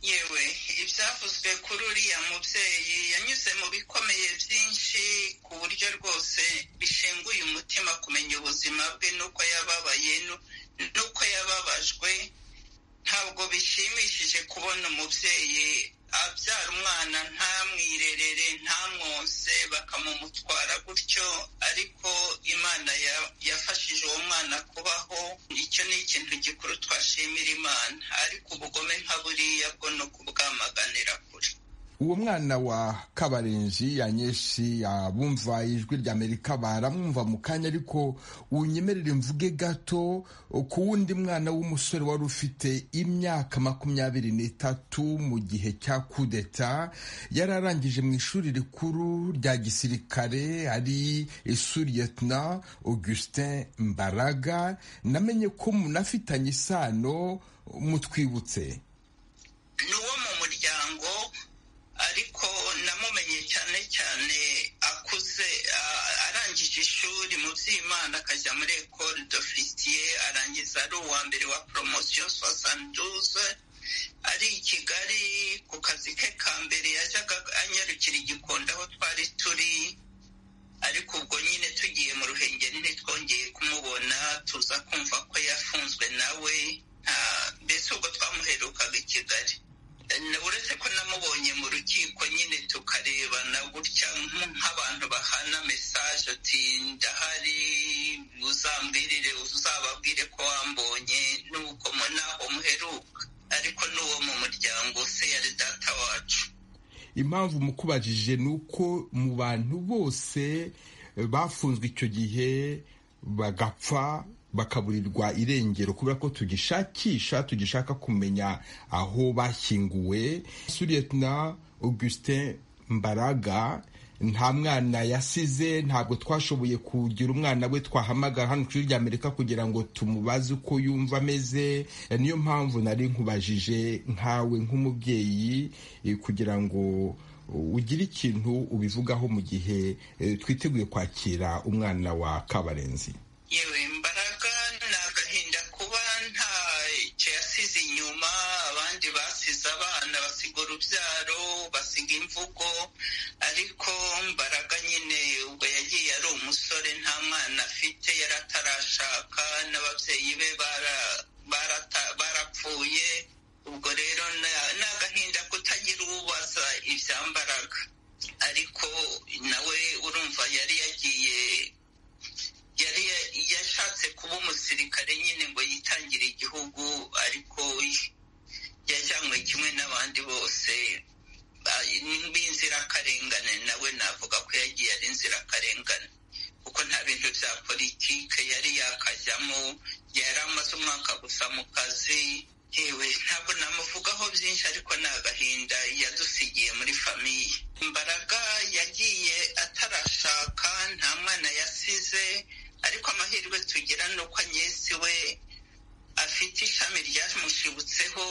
yewe ibyavuzwe kuri uriya mubyeyi yanyuze mu bikomeye byinshi ku buryo rwose bishenguye umutima kumenya ubuzima bwe n'uko yababaye nu- n'uko yababajwe ntabwo bishimishije kubona umubyeyi abyara umwana ntamwirerere ntamwonse bakamumutwara gutyo ariko imana ya- yafashije uwo mwana kubaho icyo ni ikintu gikuru twashimira imana ariko ubugome nka buriya bwo ni ukubwamaganira kure uwo mwana wa kabarenji yanyeshi abumva ijwi rya amerika baramwumva mu kanya ariko unyemerere mvuge gato ku wundi mwana w'umusore wari ufite imyaka makumyabiri n'itatu mu gihe cya kudeta yari arangije mu ishuri rikuru rya gisirikare ari suriyetna augustin mbaraga namenye ko munafitanye isano mutwibutse ni uwo mu muryango ariko namumenye cyane cyane akuze a- arangije ishuri mu by'imana akajya muri ecole d'officier arangiza ari uwa mbere wa promotion soixante-douze ari i kigali ku kazi ke ka mbere yajyaga anyarukira i Gikondo aho twari turi ariko ubwo nyine tugiye mu ruhengeri ntitwongeye kumubona tuza kumva ko yafunzwe nawe nta- mbese ubwo twamuherukaga i kigali Na- uretse ko namubonye mu rukiko nyine tukarebana gutya nk- nk'abantu bahana mesaje ati ndahari uzambwirire uzababwire ko wambonye nuko mu- naho muheruka ariko n'uwo mu muryango se yari data wacu impamvu mukubajije ni uko mu bantu bose eh, bafunzwe icyo gihe bagapfa bakaburirwa irengero kubera ko tugishakisha tugishaka kumenya aho bashyinguwe suriyetna augustin mbaraga nta mwana yasize ntabwo twashoboye kugira umwana we twahamagara hano ku ishuri rya amerika kugira ngo tumubaze uko yumva ameze niyo mpamvu nari nkubajije nkawe nk'umubyeyi eh, kugira ngo ugire ikintu ubivugaho mu gihe eh, twiteguye kwakira umwana wa kabarenzi yewe mbaraga ni agahinda kuba nta icyo yasize inyuma abandi basize abana basiga urubyaro basiga imvugo ariko mbaraga nyine ubwo yagiye ari umusore nta mwana afite yari atarashaka n'ababyeyi be bara- barata- barapfuye ubwo rero na- ni agahinda kutagira ubaza ibyambaraga ariko nawe urumva yari yagiye yari yashatse kuba umusirikare nyine ngo yitangire igihugu ariko yajyanywe kimwe n'abandi bose ba- b'inzirakarengane nawe navuga ko yagiye ari inzirakarengane kuko nta bintu bya politike yari yakajyamo yari amaze umwaka gusa mu kazi yewe ntabwo namuvugaho byinshi ariko ni agahinda yadusigiye muri famiye imbaraga yagiye atarashaka nta mwana yasize ariko amahirwe tugira ni uko anyesi we afite ishami ryamushibutseho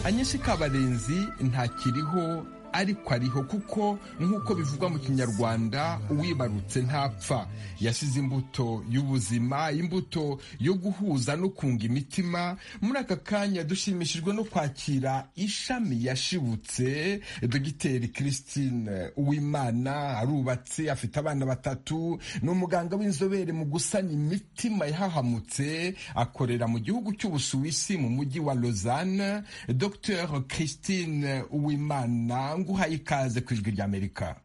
anyesi kabarenzi ntakiriho ariko ariho kuko nk'uko bivugwa mu kinyarwanda uwibarutse ntapfa yasize imbuto y'ubuzima imbuto yo guhuza no kunga imitima muri aka kanya dushimishijwe no kwakira ishami yashibutse dogiteri christine uwimana arubatse afite abana batatu ni umuganga w'inzobere mu gusana imitima yahahamutse akorera mu gihugu cy'ubusuwisi mu mujyi wa lausanne dr christine uwimana nguhaye ikaze ku ijwi ry'amerika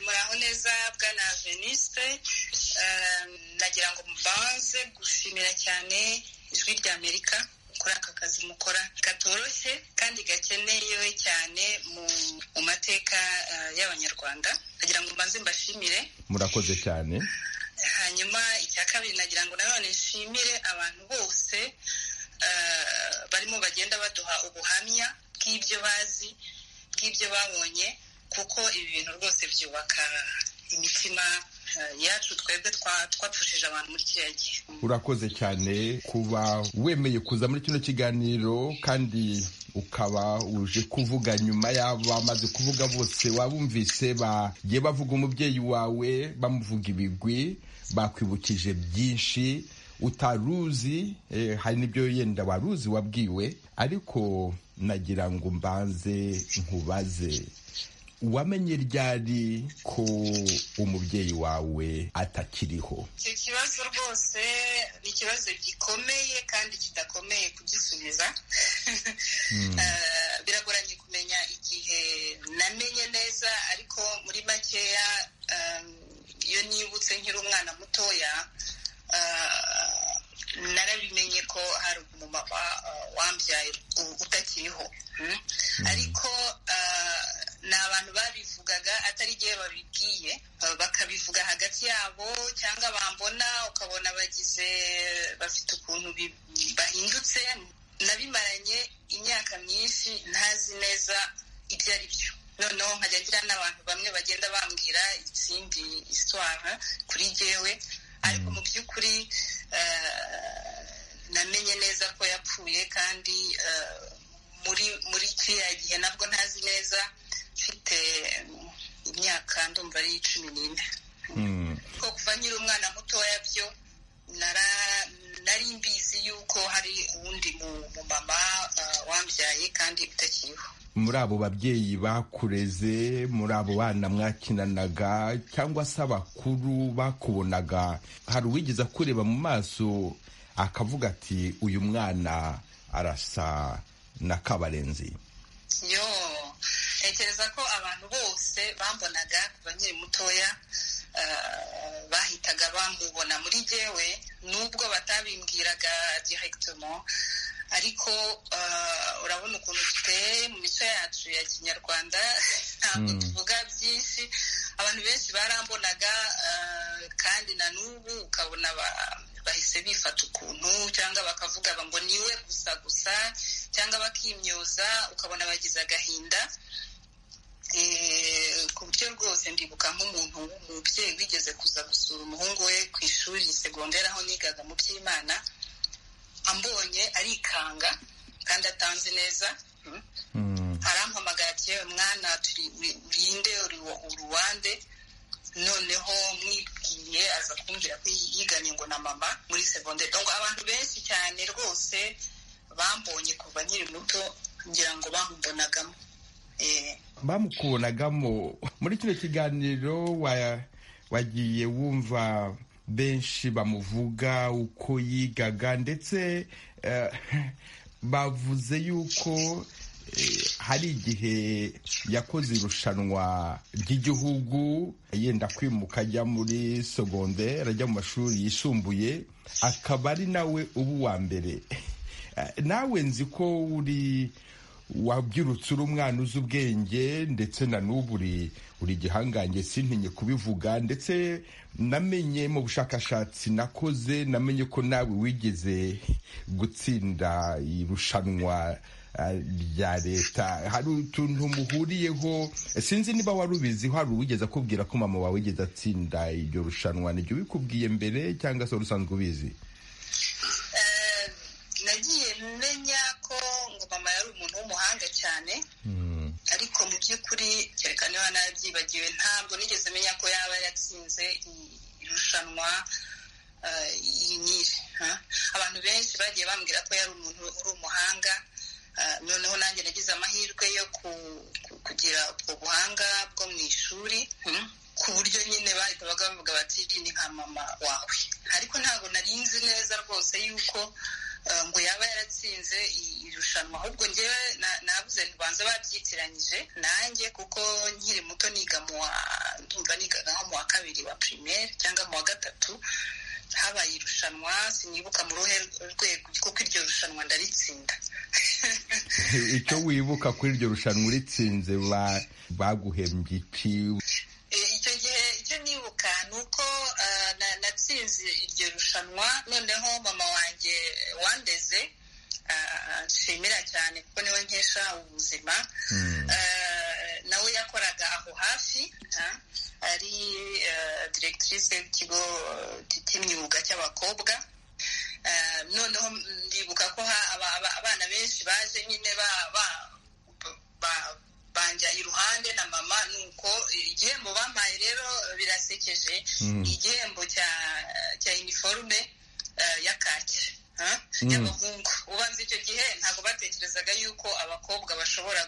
muraho neza bwana veniste nagira ngo mbanze gushimira cyane ijwi rya amerika kuri aka kazi mukora katoroshye kandi gakenewe cyane mu mu mateka eh, y'abanyarwanda nagira ngo mbanze mbashimire murakoze cyane hanyuma icya kabiri nagira ngo nanone nshimire abantu bose eh, barimo bagenda baduha ubuhamya bw'ibyo bazi bw'ibyo babonye kuko ibi bintu rwose byubaka imitima eh, yacu twebwe twa- twapfushije abantu muri kiriya gihe urakoze cyane kuba wemeye kuza muri kino kiganiro kandi ukaba uje kuvuga nyuma y'abamaze kuvuga bose wabumvise bagiye bavuga umubyeyi wawe bamuvuga ibigwi bakwibukije byinshi utaruzi eh, hari n'ibyo yenda waruzi wabwiwe ariko nagira ngo mbanze nkubaze wamenye ryari ko umubyeyi wawe atakiriho icyo kibazo rwose ni ikibazo gikomeye kandi kidakomeye kugisubiza Eh, biragoranye kumenya igihe namenye neza ariko muri makeya em, iyo nibutse nkiri umwana mutoya eh, narabimenye ko hari umumama eh, wambyaye u- utakiriho mm? ariko eh, ni abantu babivugaga atari igihe babibwiye eh, bakabivuga hagati yabo cyangwa bambona ukabona bagize bafite ukuntu bi- bahindutse nabimaranye imyaka myinshi ntazi neza ibyo ari byo noneho nkajya ngira n'abantu bamwe bagenda bambwira izindi isitwara kuri jyewe ariko mu by'ukuri eh, namenye neza ko yapfuye kandi eh, muri muri kiriya gihe nabwo ntazi neza mfite mm, imyaka ndumva ari cumi n'ine Mm. ko kuva nkiri umwana mutoya byo nara- nari mbizi yuko hari uwundi mu- mumama ah, wambyaye kandi utakiriho muri abo babyeyi bakureze muri abo bana mwakinanaga cyangwa se abakuru bakubonaga hari uwigeze akureba mu maso akavuga ati uyu mwana arasa na kabarenzi yo ntekereza ko abantu bose bambonaga kuva nkiri mutoya ah, bahitaga bamubona muri jyewe nubwo batabimbwiraga direkitomo ariko urabona ukuntu duteye mu mico yacu ya kinyarwanda ntabwo tuvuga byinshi abantu benshi barambonaga kandi na n'ubu ukabona bahise bifata ukuntu cyangwa bakavuga ngo niwe gusa gusa cyangwa bakimyoza ukabona bagize agahinda ku buryo rwose ndibuka nk'umuntu w'umubyeyi wigeze kuza gusura umuhungu we ku ishuri segonderi aho nigaga mu by'imana ambonye arikanga kandi atanzi neza arampamagara ati yewe mwana urinde uruwande noneho mwibwiye aza kumbwira ko yiganye ngo na mama muri segonderi ngo abantu benshi cyane rwose bambonye kuva nkiri muto ngira ngo bamumbonagamo bamukubonagamo muri kino kiganiro wagiye wumva benshi bamuvuga uko yigaga ndetse bavuze yuko hari igihe yakoze irushanwa ry'igihugu yenda kwimuka ajya muri segonderi ajya mu mashuri yisumbuye akaba ari nawe uba uwa mbere nawe nzi ko uri wabyirutse uri umwana uzi ubwenge ndetse na n'ubu uri igihangange sintinye kubivuga ndetse namenye mu bushakashatsi nakoze namenye ko nawe wigeze gutsinda irushanwa rya leta hari utuntu muhuriyeho sinzi niba wari ubiziho hari uwigeze akubwira ko mama wawe wigeze atsinda iryo rushanwa nibyo bikubwiye mbere cyangwa se wari usanzwe ubizi nagiye menya ko ngo mama yari umuntu w'umuhanga cyane ariko mu by'ukuri kereka niba nabyibagiwe ntabwo nigeze menya ko yaba yatsinze irushanwa iyi nyinshi abantu benshi bagiye bambwira ko yari umuntu uri umuhanga noneho nanjye nagize amahirwe yo kugira ubwo buhanga bwo mu ishuri ku buryo nyine bahita bagavuga bati ni nka mama wawe ariko ntabwo narinzi neza rwose yuko ngo yaba yaratsinze irushanwa ahubwo ngewe nabuze ntibanza babyitiranyije nanjye kuko nkiri muto niga mu wa ndumva nigaga nko mu wa kabiri wa primaire cyangwa mu wa gatatu habaye irushanwa sinibuka mu ruhe rwego kuko iryo rushanwa ndaritsinda icyo wibuka kuri iryo rushanwa uritsinze baguhembye iki icyo gihe icyo nibuka ni uko natsinze iryo rushanwa noneho mama wanjye wandeze nshimira cyane kuko niwe nkesha ubuzima nawe yakoraga aho hafi ari diregitirise y'ikigo cy'imyuga cy'abakobwa noneho ndibuka ko abana benshi baje nyine banja iruhande na mama nuko igihembo bampaye rero birasekeje igihembo cya cya iniforume ya kaki y'abahungu ubanza icyo gihe ntabwo batekerezaga yuko abakobwa bashobora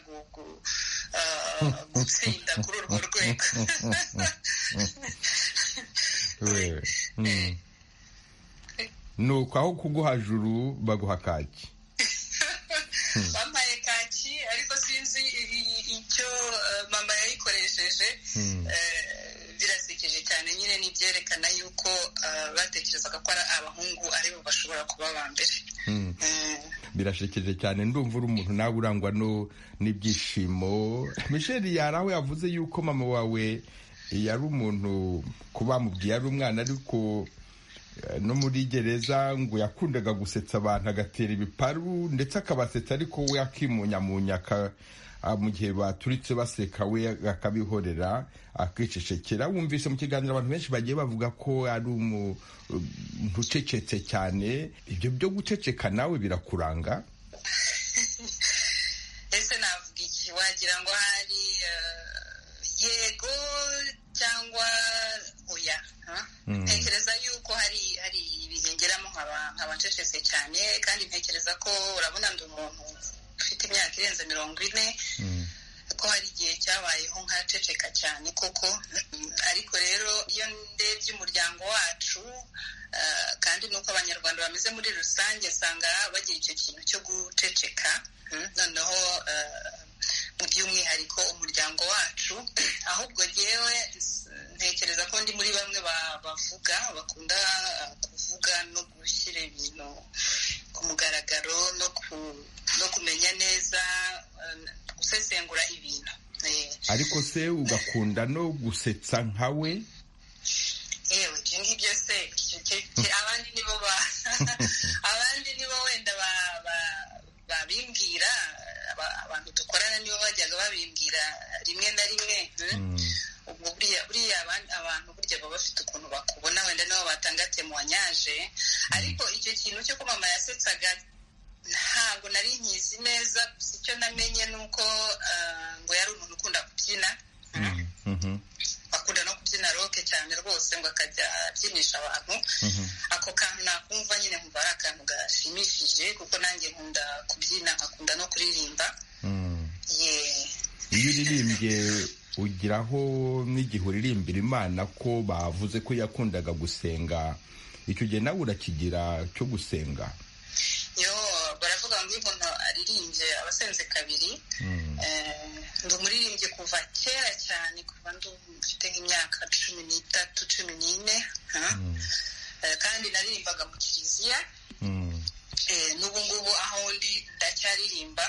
gutsinda kuri urwo rwego ni uko aho kuguha juru baguha kaki bampaye kaki ariko sinzi icyo mama yayikoresheje birasekeje cyane nyine n'ibyerekana yuko batekerezaga ko ari abahungu aribo bashobora kuba ba mbere birashekeje cyane ndumva uri umuntu nawe urangwa n'ibyishimo michel yari aho yavuze yuko mama wawe yari umuntu ko bamubwiye ari umwana ariko no muri gereza ngo yakundaga gusetsa abantu agatera ibiparu ndetse akabasetsa ariko we akimunyamunya mu gihe baturitse baseka we akabihorera akicecekera wumvise mu kiganiro abantu benshi bagiye bavuga ko ari umuntu ucecetse cyane ibyo byo guceceka nawe birakuranga ese navuga iki wagira ngo hari yego cyangwa oya ntekereza yuko hari hari ibigengeramo nk'abacecetse cyane kandi ntekereza ko urabona ndi umuntu ufite imyaka irenze mirongo ine ko hari igihe cyabayeho nkaceceka cyane koko ariko rero iyo ndebye umuryango wacu kandi nuko abanyarwanda bameze muri rusange usanga bagira icyo kintu cyo guceceka noneho mu by'umwihariko umuryango wacu ahubwo ngewe ntekereza ko ndi muri bamwe bavuga bakunda kuvuga no gushyira ibintu ku ku mugaragaro no kumenya neza gusesengura ibintu ariko se ugakunda no gusetsa nkawe yewe ibyo ngibyo se abandi nibo ba abandi nibo wenda babimbwira abantu dukorana nibo bajyaga babimbwira rimwe na rimwe buriya abantu burya baba bafite ukuntu bakubona wenda nabo batanga temuwanyaje ariko icyo kintu cyo ko mama yasetsaga ntabwo nari nkizi neza gusa icyo namenye ni uko ngo yari umuntu ukunda kubyina akunda no kubyina roke cyane rwose ngo akajya abyinisha abantu ako kantu nakumva nyine nkumva ari akantu gashimishije kuko nanjye nkunda kubyina nkakunda no kuririmba iyo uririmbye ugiraho n'igihe uririmbira imana ko bavuze ko yakundaga gusenga icyo gihe nawe urakigira cyo gusenga yo baravuga ngo iyo umuntu aririmbye aba asenze kabiri ndi umuririmbyi kuva kera cyane kuva mfite nk'imyaka cumi n'itatu cumi n'ine kandi naririmbaga mu kiliziya n'ubu ngubu aho ndi ndacyaririmba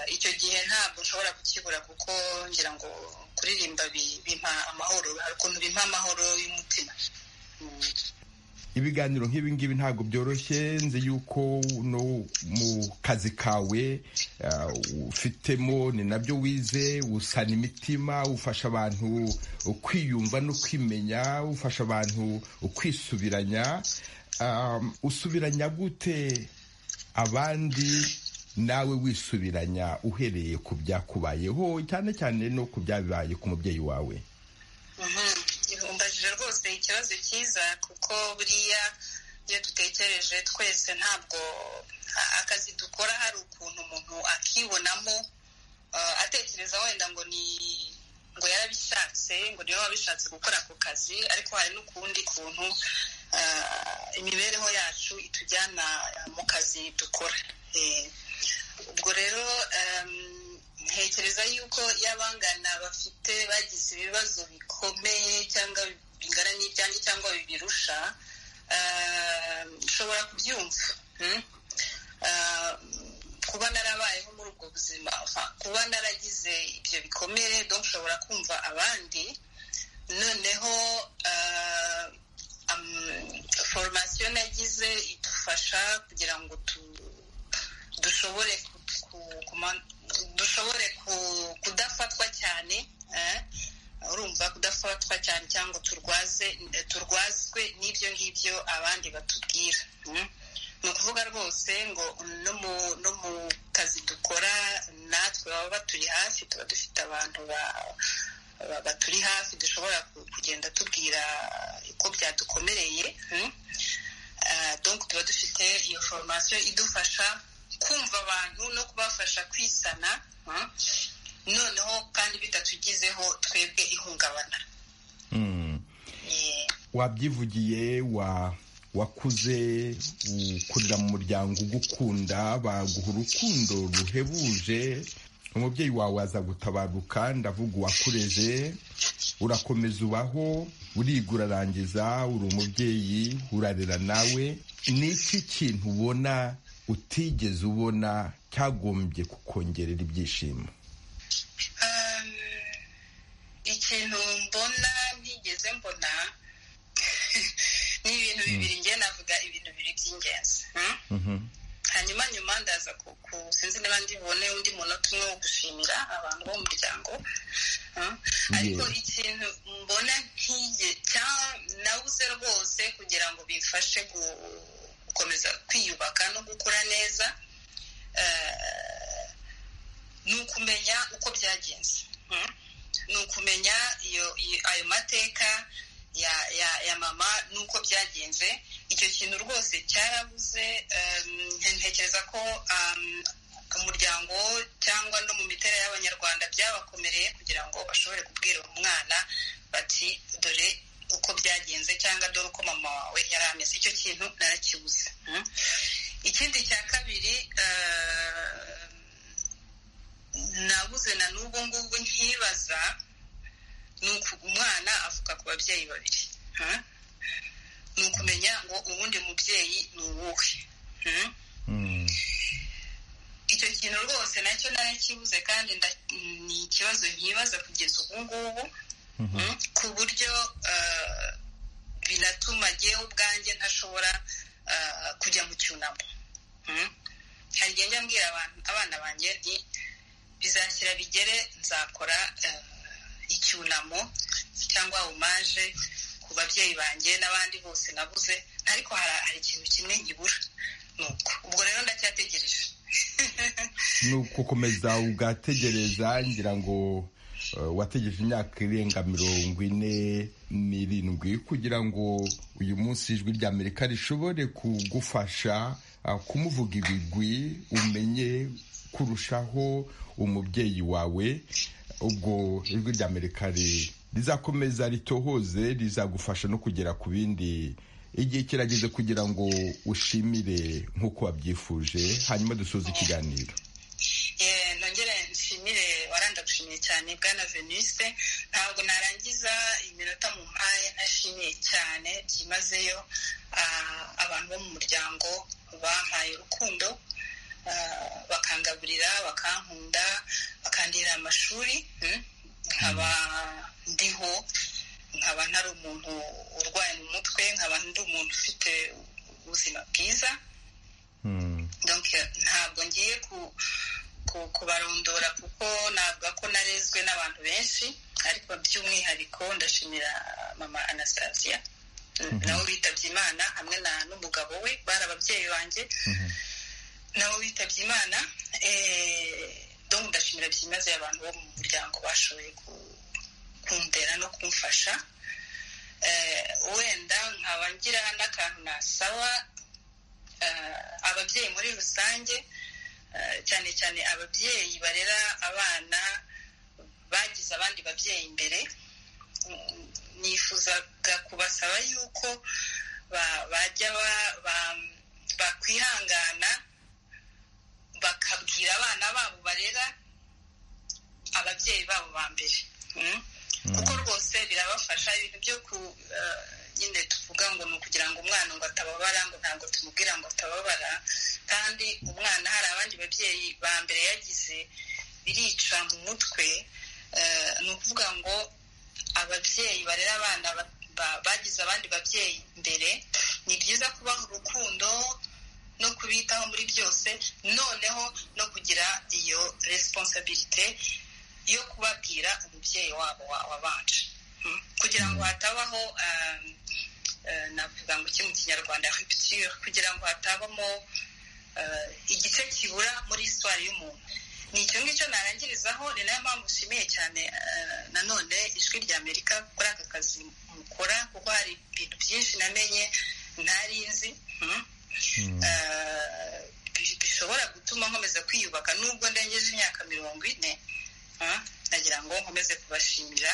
icyo gihe ntabwo nshobora kukibura kuko ngira ngo kuririmba bimpa amahoro hari ukuntu bimpa amahoro y'umutima ibiganiro nk'ibi ngibi ntabwo byoroshye nzi yuko no mu kazi kawe ufitemo ni nabyo wize usana imitima ufasha abantu kwiyumva no kwimenya ufasha abantu kwisubiranya usubiranya gute abandi nawe wisubiranya uhereye ku byakubayeho cyane cyane no ku byabibaye ku mubyeyi wawe umbajije rwose ikibazo cyiza kuko buriya iyo dutekereje twese ntabwo akazi dukora hari ukuntu umuntu akibonamo atekereza wenda ngo ni ngo yarabishatse ngo niba wabishatse gukora ako kazi ariko hari n'ukundi kuntu imibereho yacu itujyana mu kazi dukora ubwo rero ntekereza yuko y'abangana bafite bagize ibibazo bikomeye cyangwa bingana n'ibyange cyangwa bibirusha nshobora kubyumva kuba narabayeho muri ubwo buzima kuba naragize ibyo bikomere dore nshobora kumva abandi noneho foromasiyo nagize idufasha kugira ngo dushobore dushobore kudafatwa cyane urumva kudafatwa cyane cyangwa turwaze turwazwe n'ibyo ngibyo abandi batubwira ni ukuvuga rwose ngo no mu kazi dukora natwe baba baturi hafi tuba dufite abantu baturi hafi dushobora kugenda tubwira uko byadukomereye tuba dufite iyo foromasiyo idufasha kumva abantu no kubafasha kwisana noneho kandi bitatugizeho twebwe ihungabana wabyivugiye wakuze ukurira mu muryango ugukunda baguha urukundo ruhebuje umubyeyi wawe aza gutabaruka ndavuga uwakureje urakomeza ubaho urigura arangiza uri umubyeyi urarera nawe ni iki kintu ubona utigeze ubona cyagombye kukongerera ibyishimo ikintu mbona ntigeze mbona ni ibintu bibiri ngiye navuga ibintu bibiri by'ingenzi hanyuma nyuma ndaza sinzi niba ndibone undi munota umwe wo gushimira abantu bo mu muryango ariko ikintu mbona nkiye nabuze rwose kugira ngo bifashe gukomeza kwiyubaka no gukura neza ni ukumenya uko byagenze ni ukumenya ayo mateka ya mama n'uko byagenze icyo kintu rwose cyarabuze ntekereza ko umuryango cyangwa no mu mitera y'abanyarwanda byabakomereye kugira ngo bashobore kubwira umwana bati dore uko byagenze cyangwa dore uko mama wawe yari ameze icyo kintu narakibuze ikindi cya kabiri nabuze na n'ubu ngubu nkibaza ni umwana avuga ku babyeyi babiri ni ukumenya ngo uwundi mubyeyi ni uwuhe kintu rwose nacyo narakibuze kandi ni ikibazo nkibaza kugeza ubu ngubu ku buryo binatuma ngewe ubwanjye ntashobora kujya mu cyunamo hari igihe njya mbwira abana banjye ni bizashyira bigere nzakora icyunamo cyangwa omaje ku babyeyi banjye n'abandi bose nabuze ariko hari ikintu kimwe nkibura nuko ubwo rero ndacyategereje ni ugukomeza ugategereza ngira ngo wategereje imyaka irenga mirongo ine n'irindwi kugira ngo uyu munsi ijwi rya amerika rishobore kugufasha kumuvuga ibigwi umenye kurushaho umubyeyi wawe ubwo ijwi rya amerika rizakomeza ritohoze rizagufasha no kugera ku bindi igihe kirageze kugira ngo ushimire nk'uko wabyifuje hanyuma dusoze ikiganiro nongere nshimire waranda gushimiye cyane bwana veniste ntabwo narangiza iminota mu mpaye ntashimiye cyane byimazeyo abantu bo mu muryango bampaye urukundo bakangaburira bakankunda bakandira amashuri nkaba ndiho nkaba ntari umuntu urwaye mu mutwe nkaba ndi umuntu ufite ubuzima bwiza ntabwo ngiye kubarondora kuko navuga ko narezwe n'abantu benshi ariko by'umwihariko ndashimira mama anastasia nawe witabye imana hamwe n'umugabo we bari ababyeyi banjye nabo witabye imana dore ndashimira byimazeyo abantu bo mu muryango bashoboye kundera no kumfasha wenda nkaba ngira n'akantu nasaba ababyeyi muri rusange cyane cyane ababyeyi barera abana bagize abandi babyeyi imbere nifuzaga kubasaba yuko bajya bakwihangana bakabwira abana babo barera ababyeyi babo ba mbere kuko rwose birabafasha ibintu byo ku nyine tuvuga ngo ni ukugira ngo umwana ngo atababara ngo ntabwo tumubwira ngo atababara kandi umwana hari abandi babyeyi ba mbere yagize birica mu mutwe ni ukuvuga ngo ababyeyi barera abana bagize abandi babyeyi mbere ni byiza kubaha urukundo no kubitaho muri byose noneho no kugira iyo responsabilite yo kubabwira umubyeyi wabo wabanje kugira ngo hatabaho navuga ngo iki mu kinyarwanda repitire kugira ngo hatabamo igice kibura muri isitwari y'umuntu ni icyo ngicyo narangirizaho ni nayo mpamvu nshimiye cyane nanone ijwi rya amerika kuri aka kazi mukora kuko hari ibintu byinshi namenye ntari nzi bishobora gutuma nkomeza kwiyubaka nubwo ndengeje imyaka mirongo ine nagira ngo nkomeze kubashimira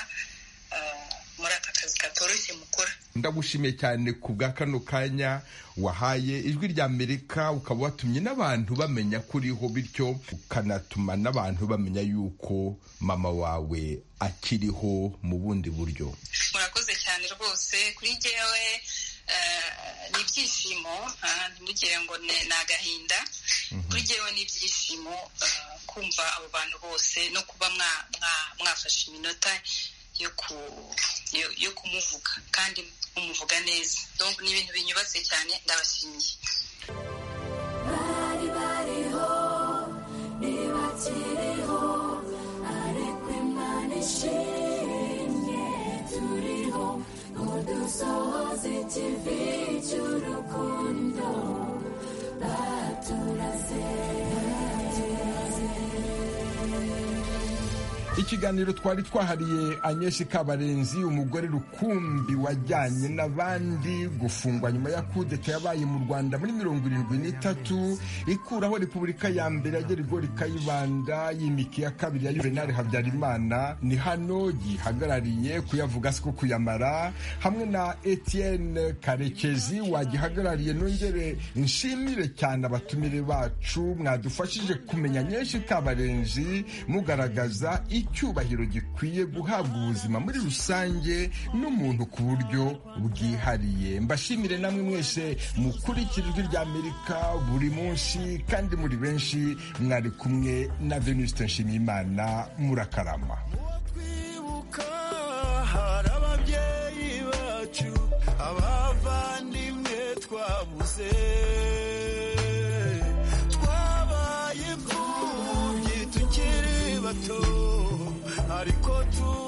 muri aka kazi katoroshye mukora ndagushimiye cyane ku bwa kano kanya wahaye ijwi rya amerika ukaba watumye n'abantu bamenya ko uriho bityo ukanatuma n'abantu bamenya yuko mama wawe akiriho mu bundi buryo murakoze cyane rwose kuri jyewe ni ibyishimo ntibugire ngo ni agahinda kuri jyewe ni ibyishimo kumva abo bantu bose no kuba mwafashe iminota yo kumuvuga kandi umuvuga neza ni ibintu binyubatse cyane ndabashimiye bari bariho ntibakiriho ariko imana ishimye turiho ngo dusohoze ikivi cy'urukundo baturaze ikiganiro twari twahariye anyeshi kabarenzi umugore rukumbi wajyanye n'abandi gufungwa nyuma ya kudeta yabaye mu rwanda muri mirongo irindwi n'itatu ikuraho repubulika ya mbere ya gerigori kayibanda y'imiki ya kabiri ya yuvenali habyarimana ni hano gihagarariye kuyavuga si ko kuyamara hamwe na etienne karekezi wagihagarariye nongere nshimire cyane abatumire bacu mwadufashije kumenya anyeshi kabarenzi mugaragaza iki icyubahiro gikwiye guhabwa ubuzima muri rusange n'umuntu ku buryo bwihariye mbashimire namwe mwese mukurikira ijwi rya amerika buri munsi kandi muri benshi mwari kumwe na venuste nshimiyimana murakarama hari ababyeyi bacu abavandimwe twabuze twabaye imfubyi tukiri bato ariko tu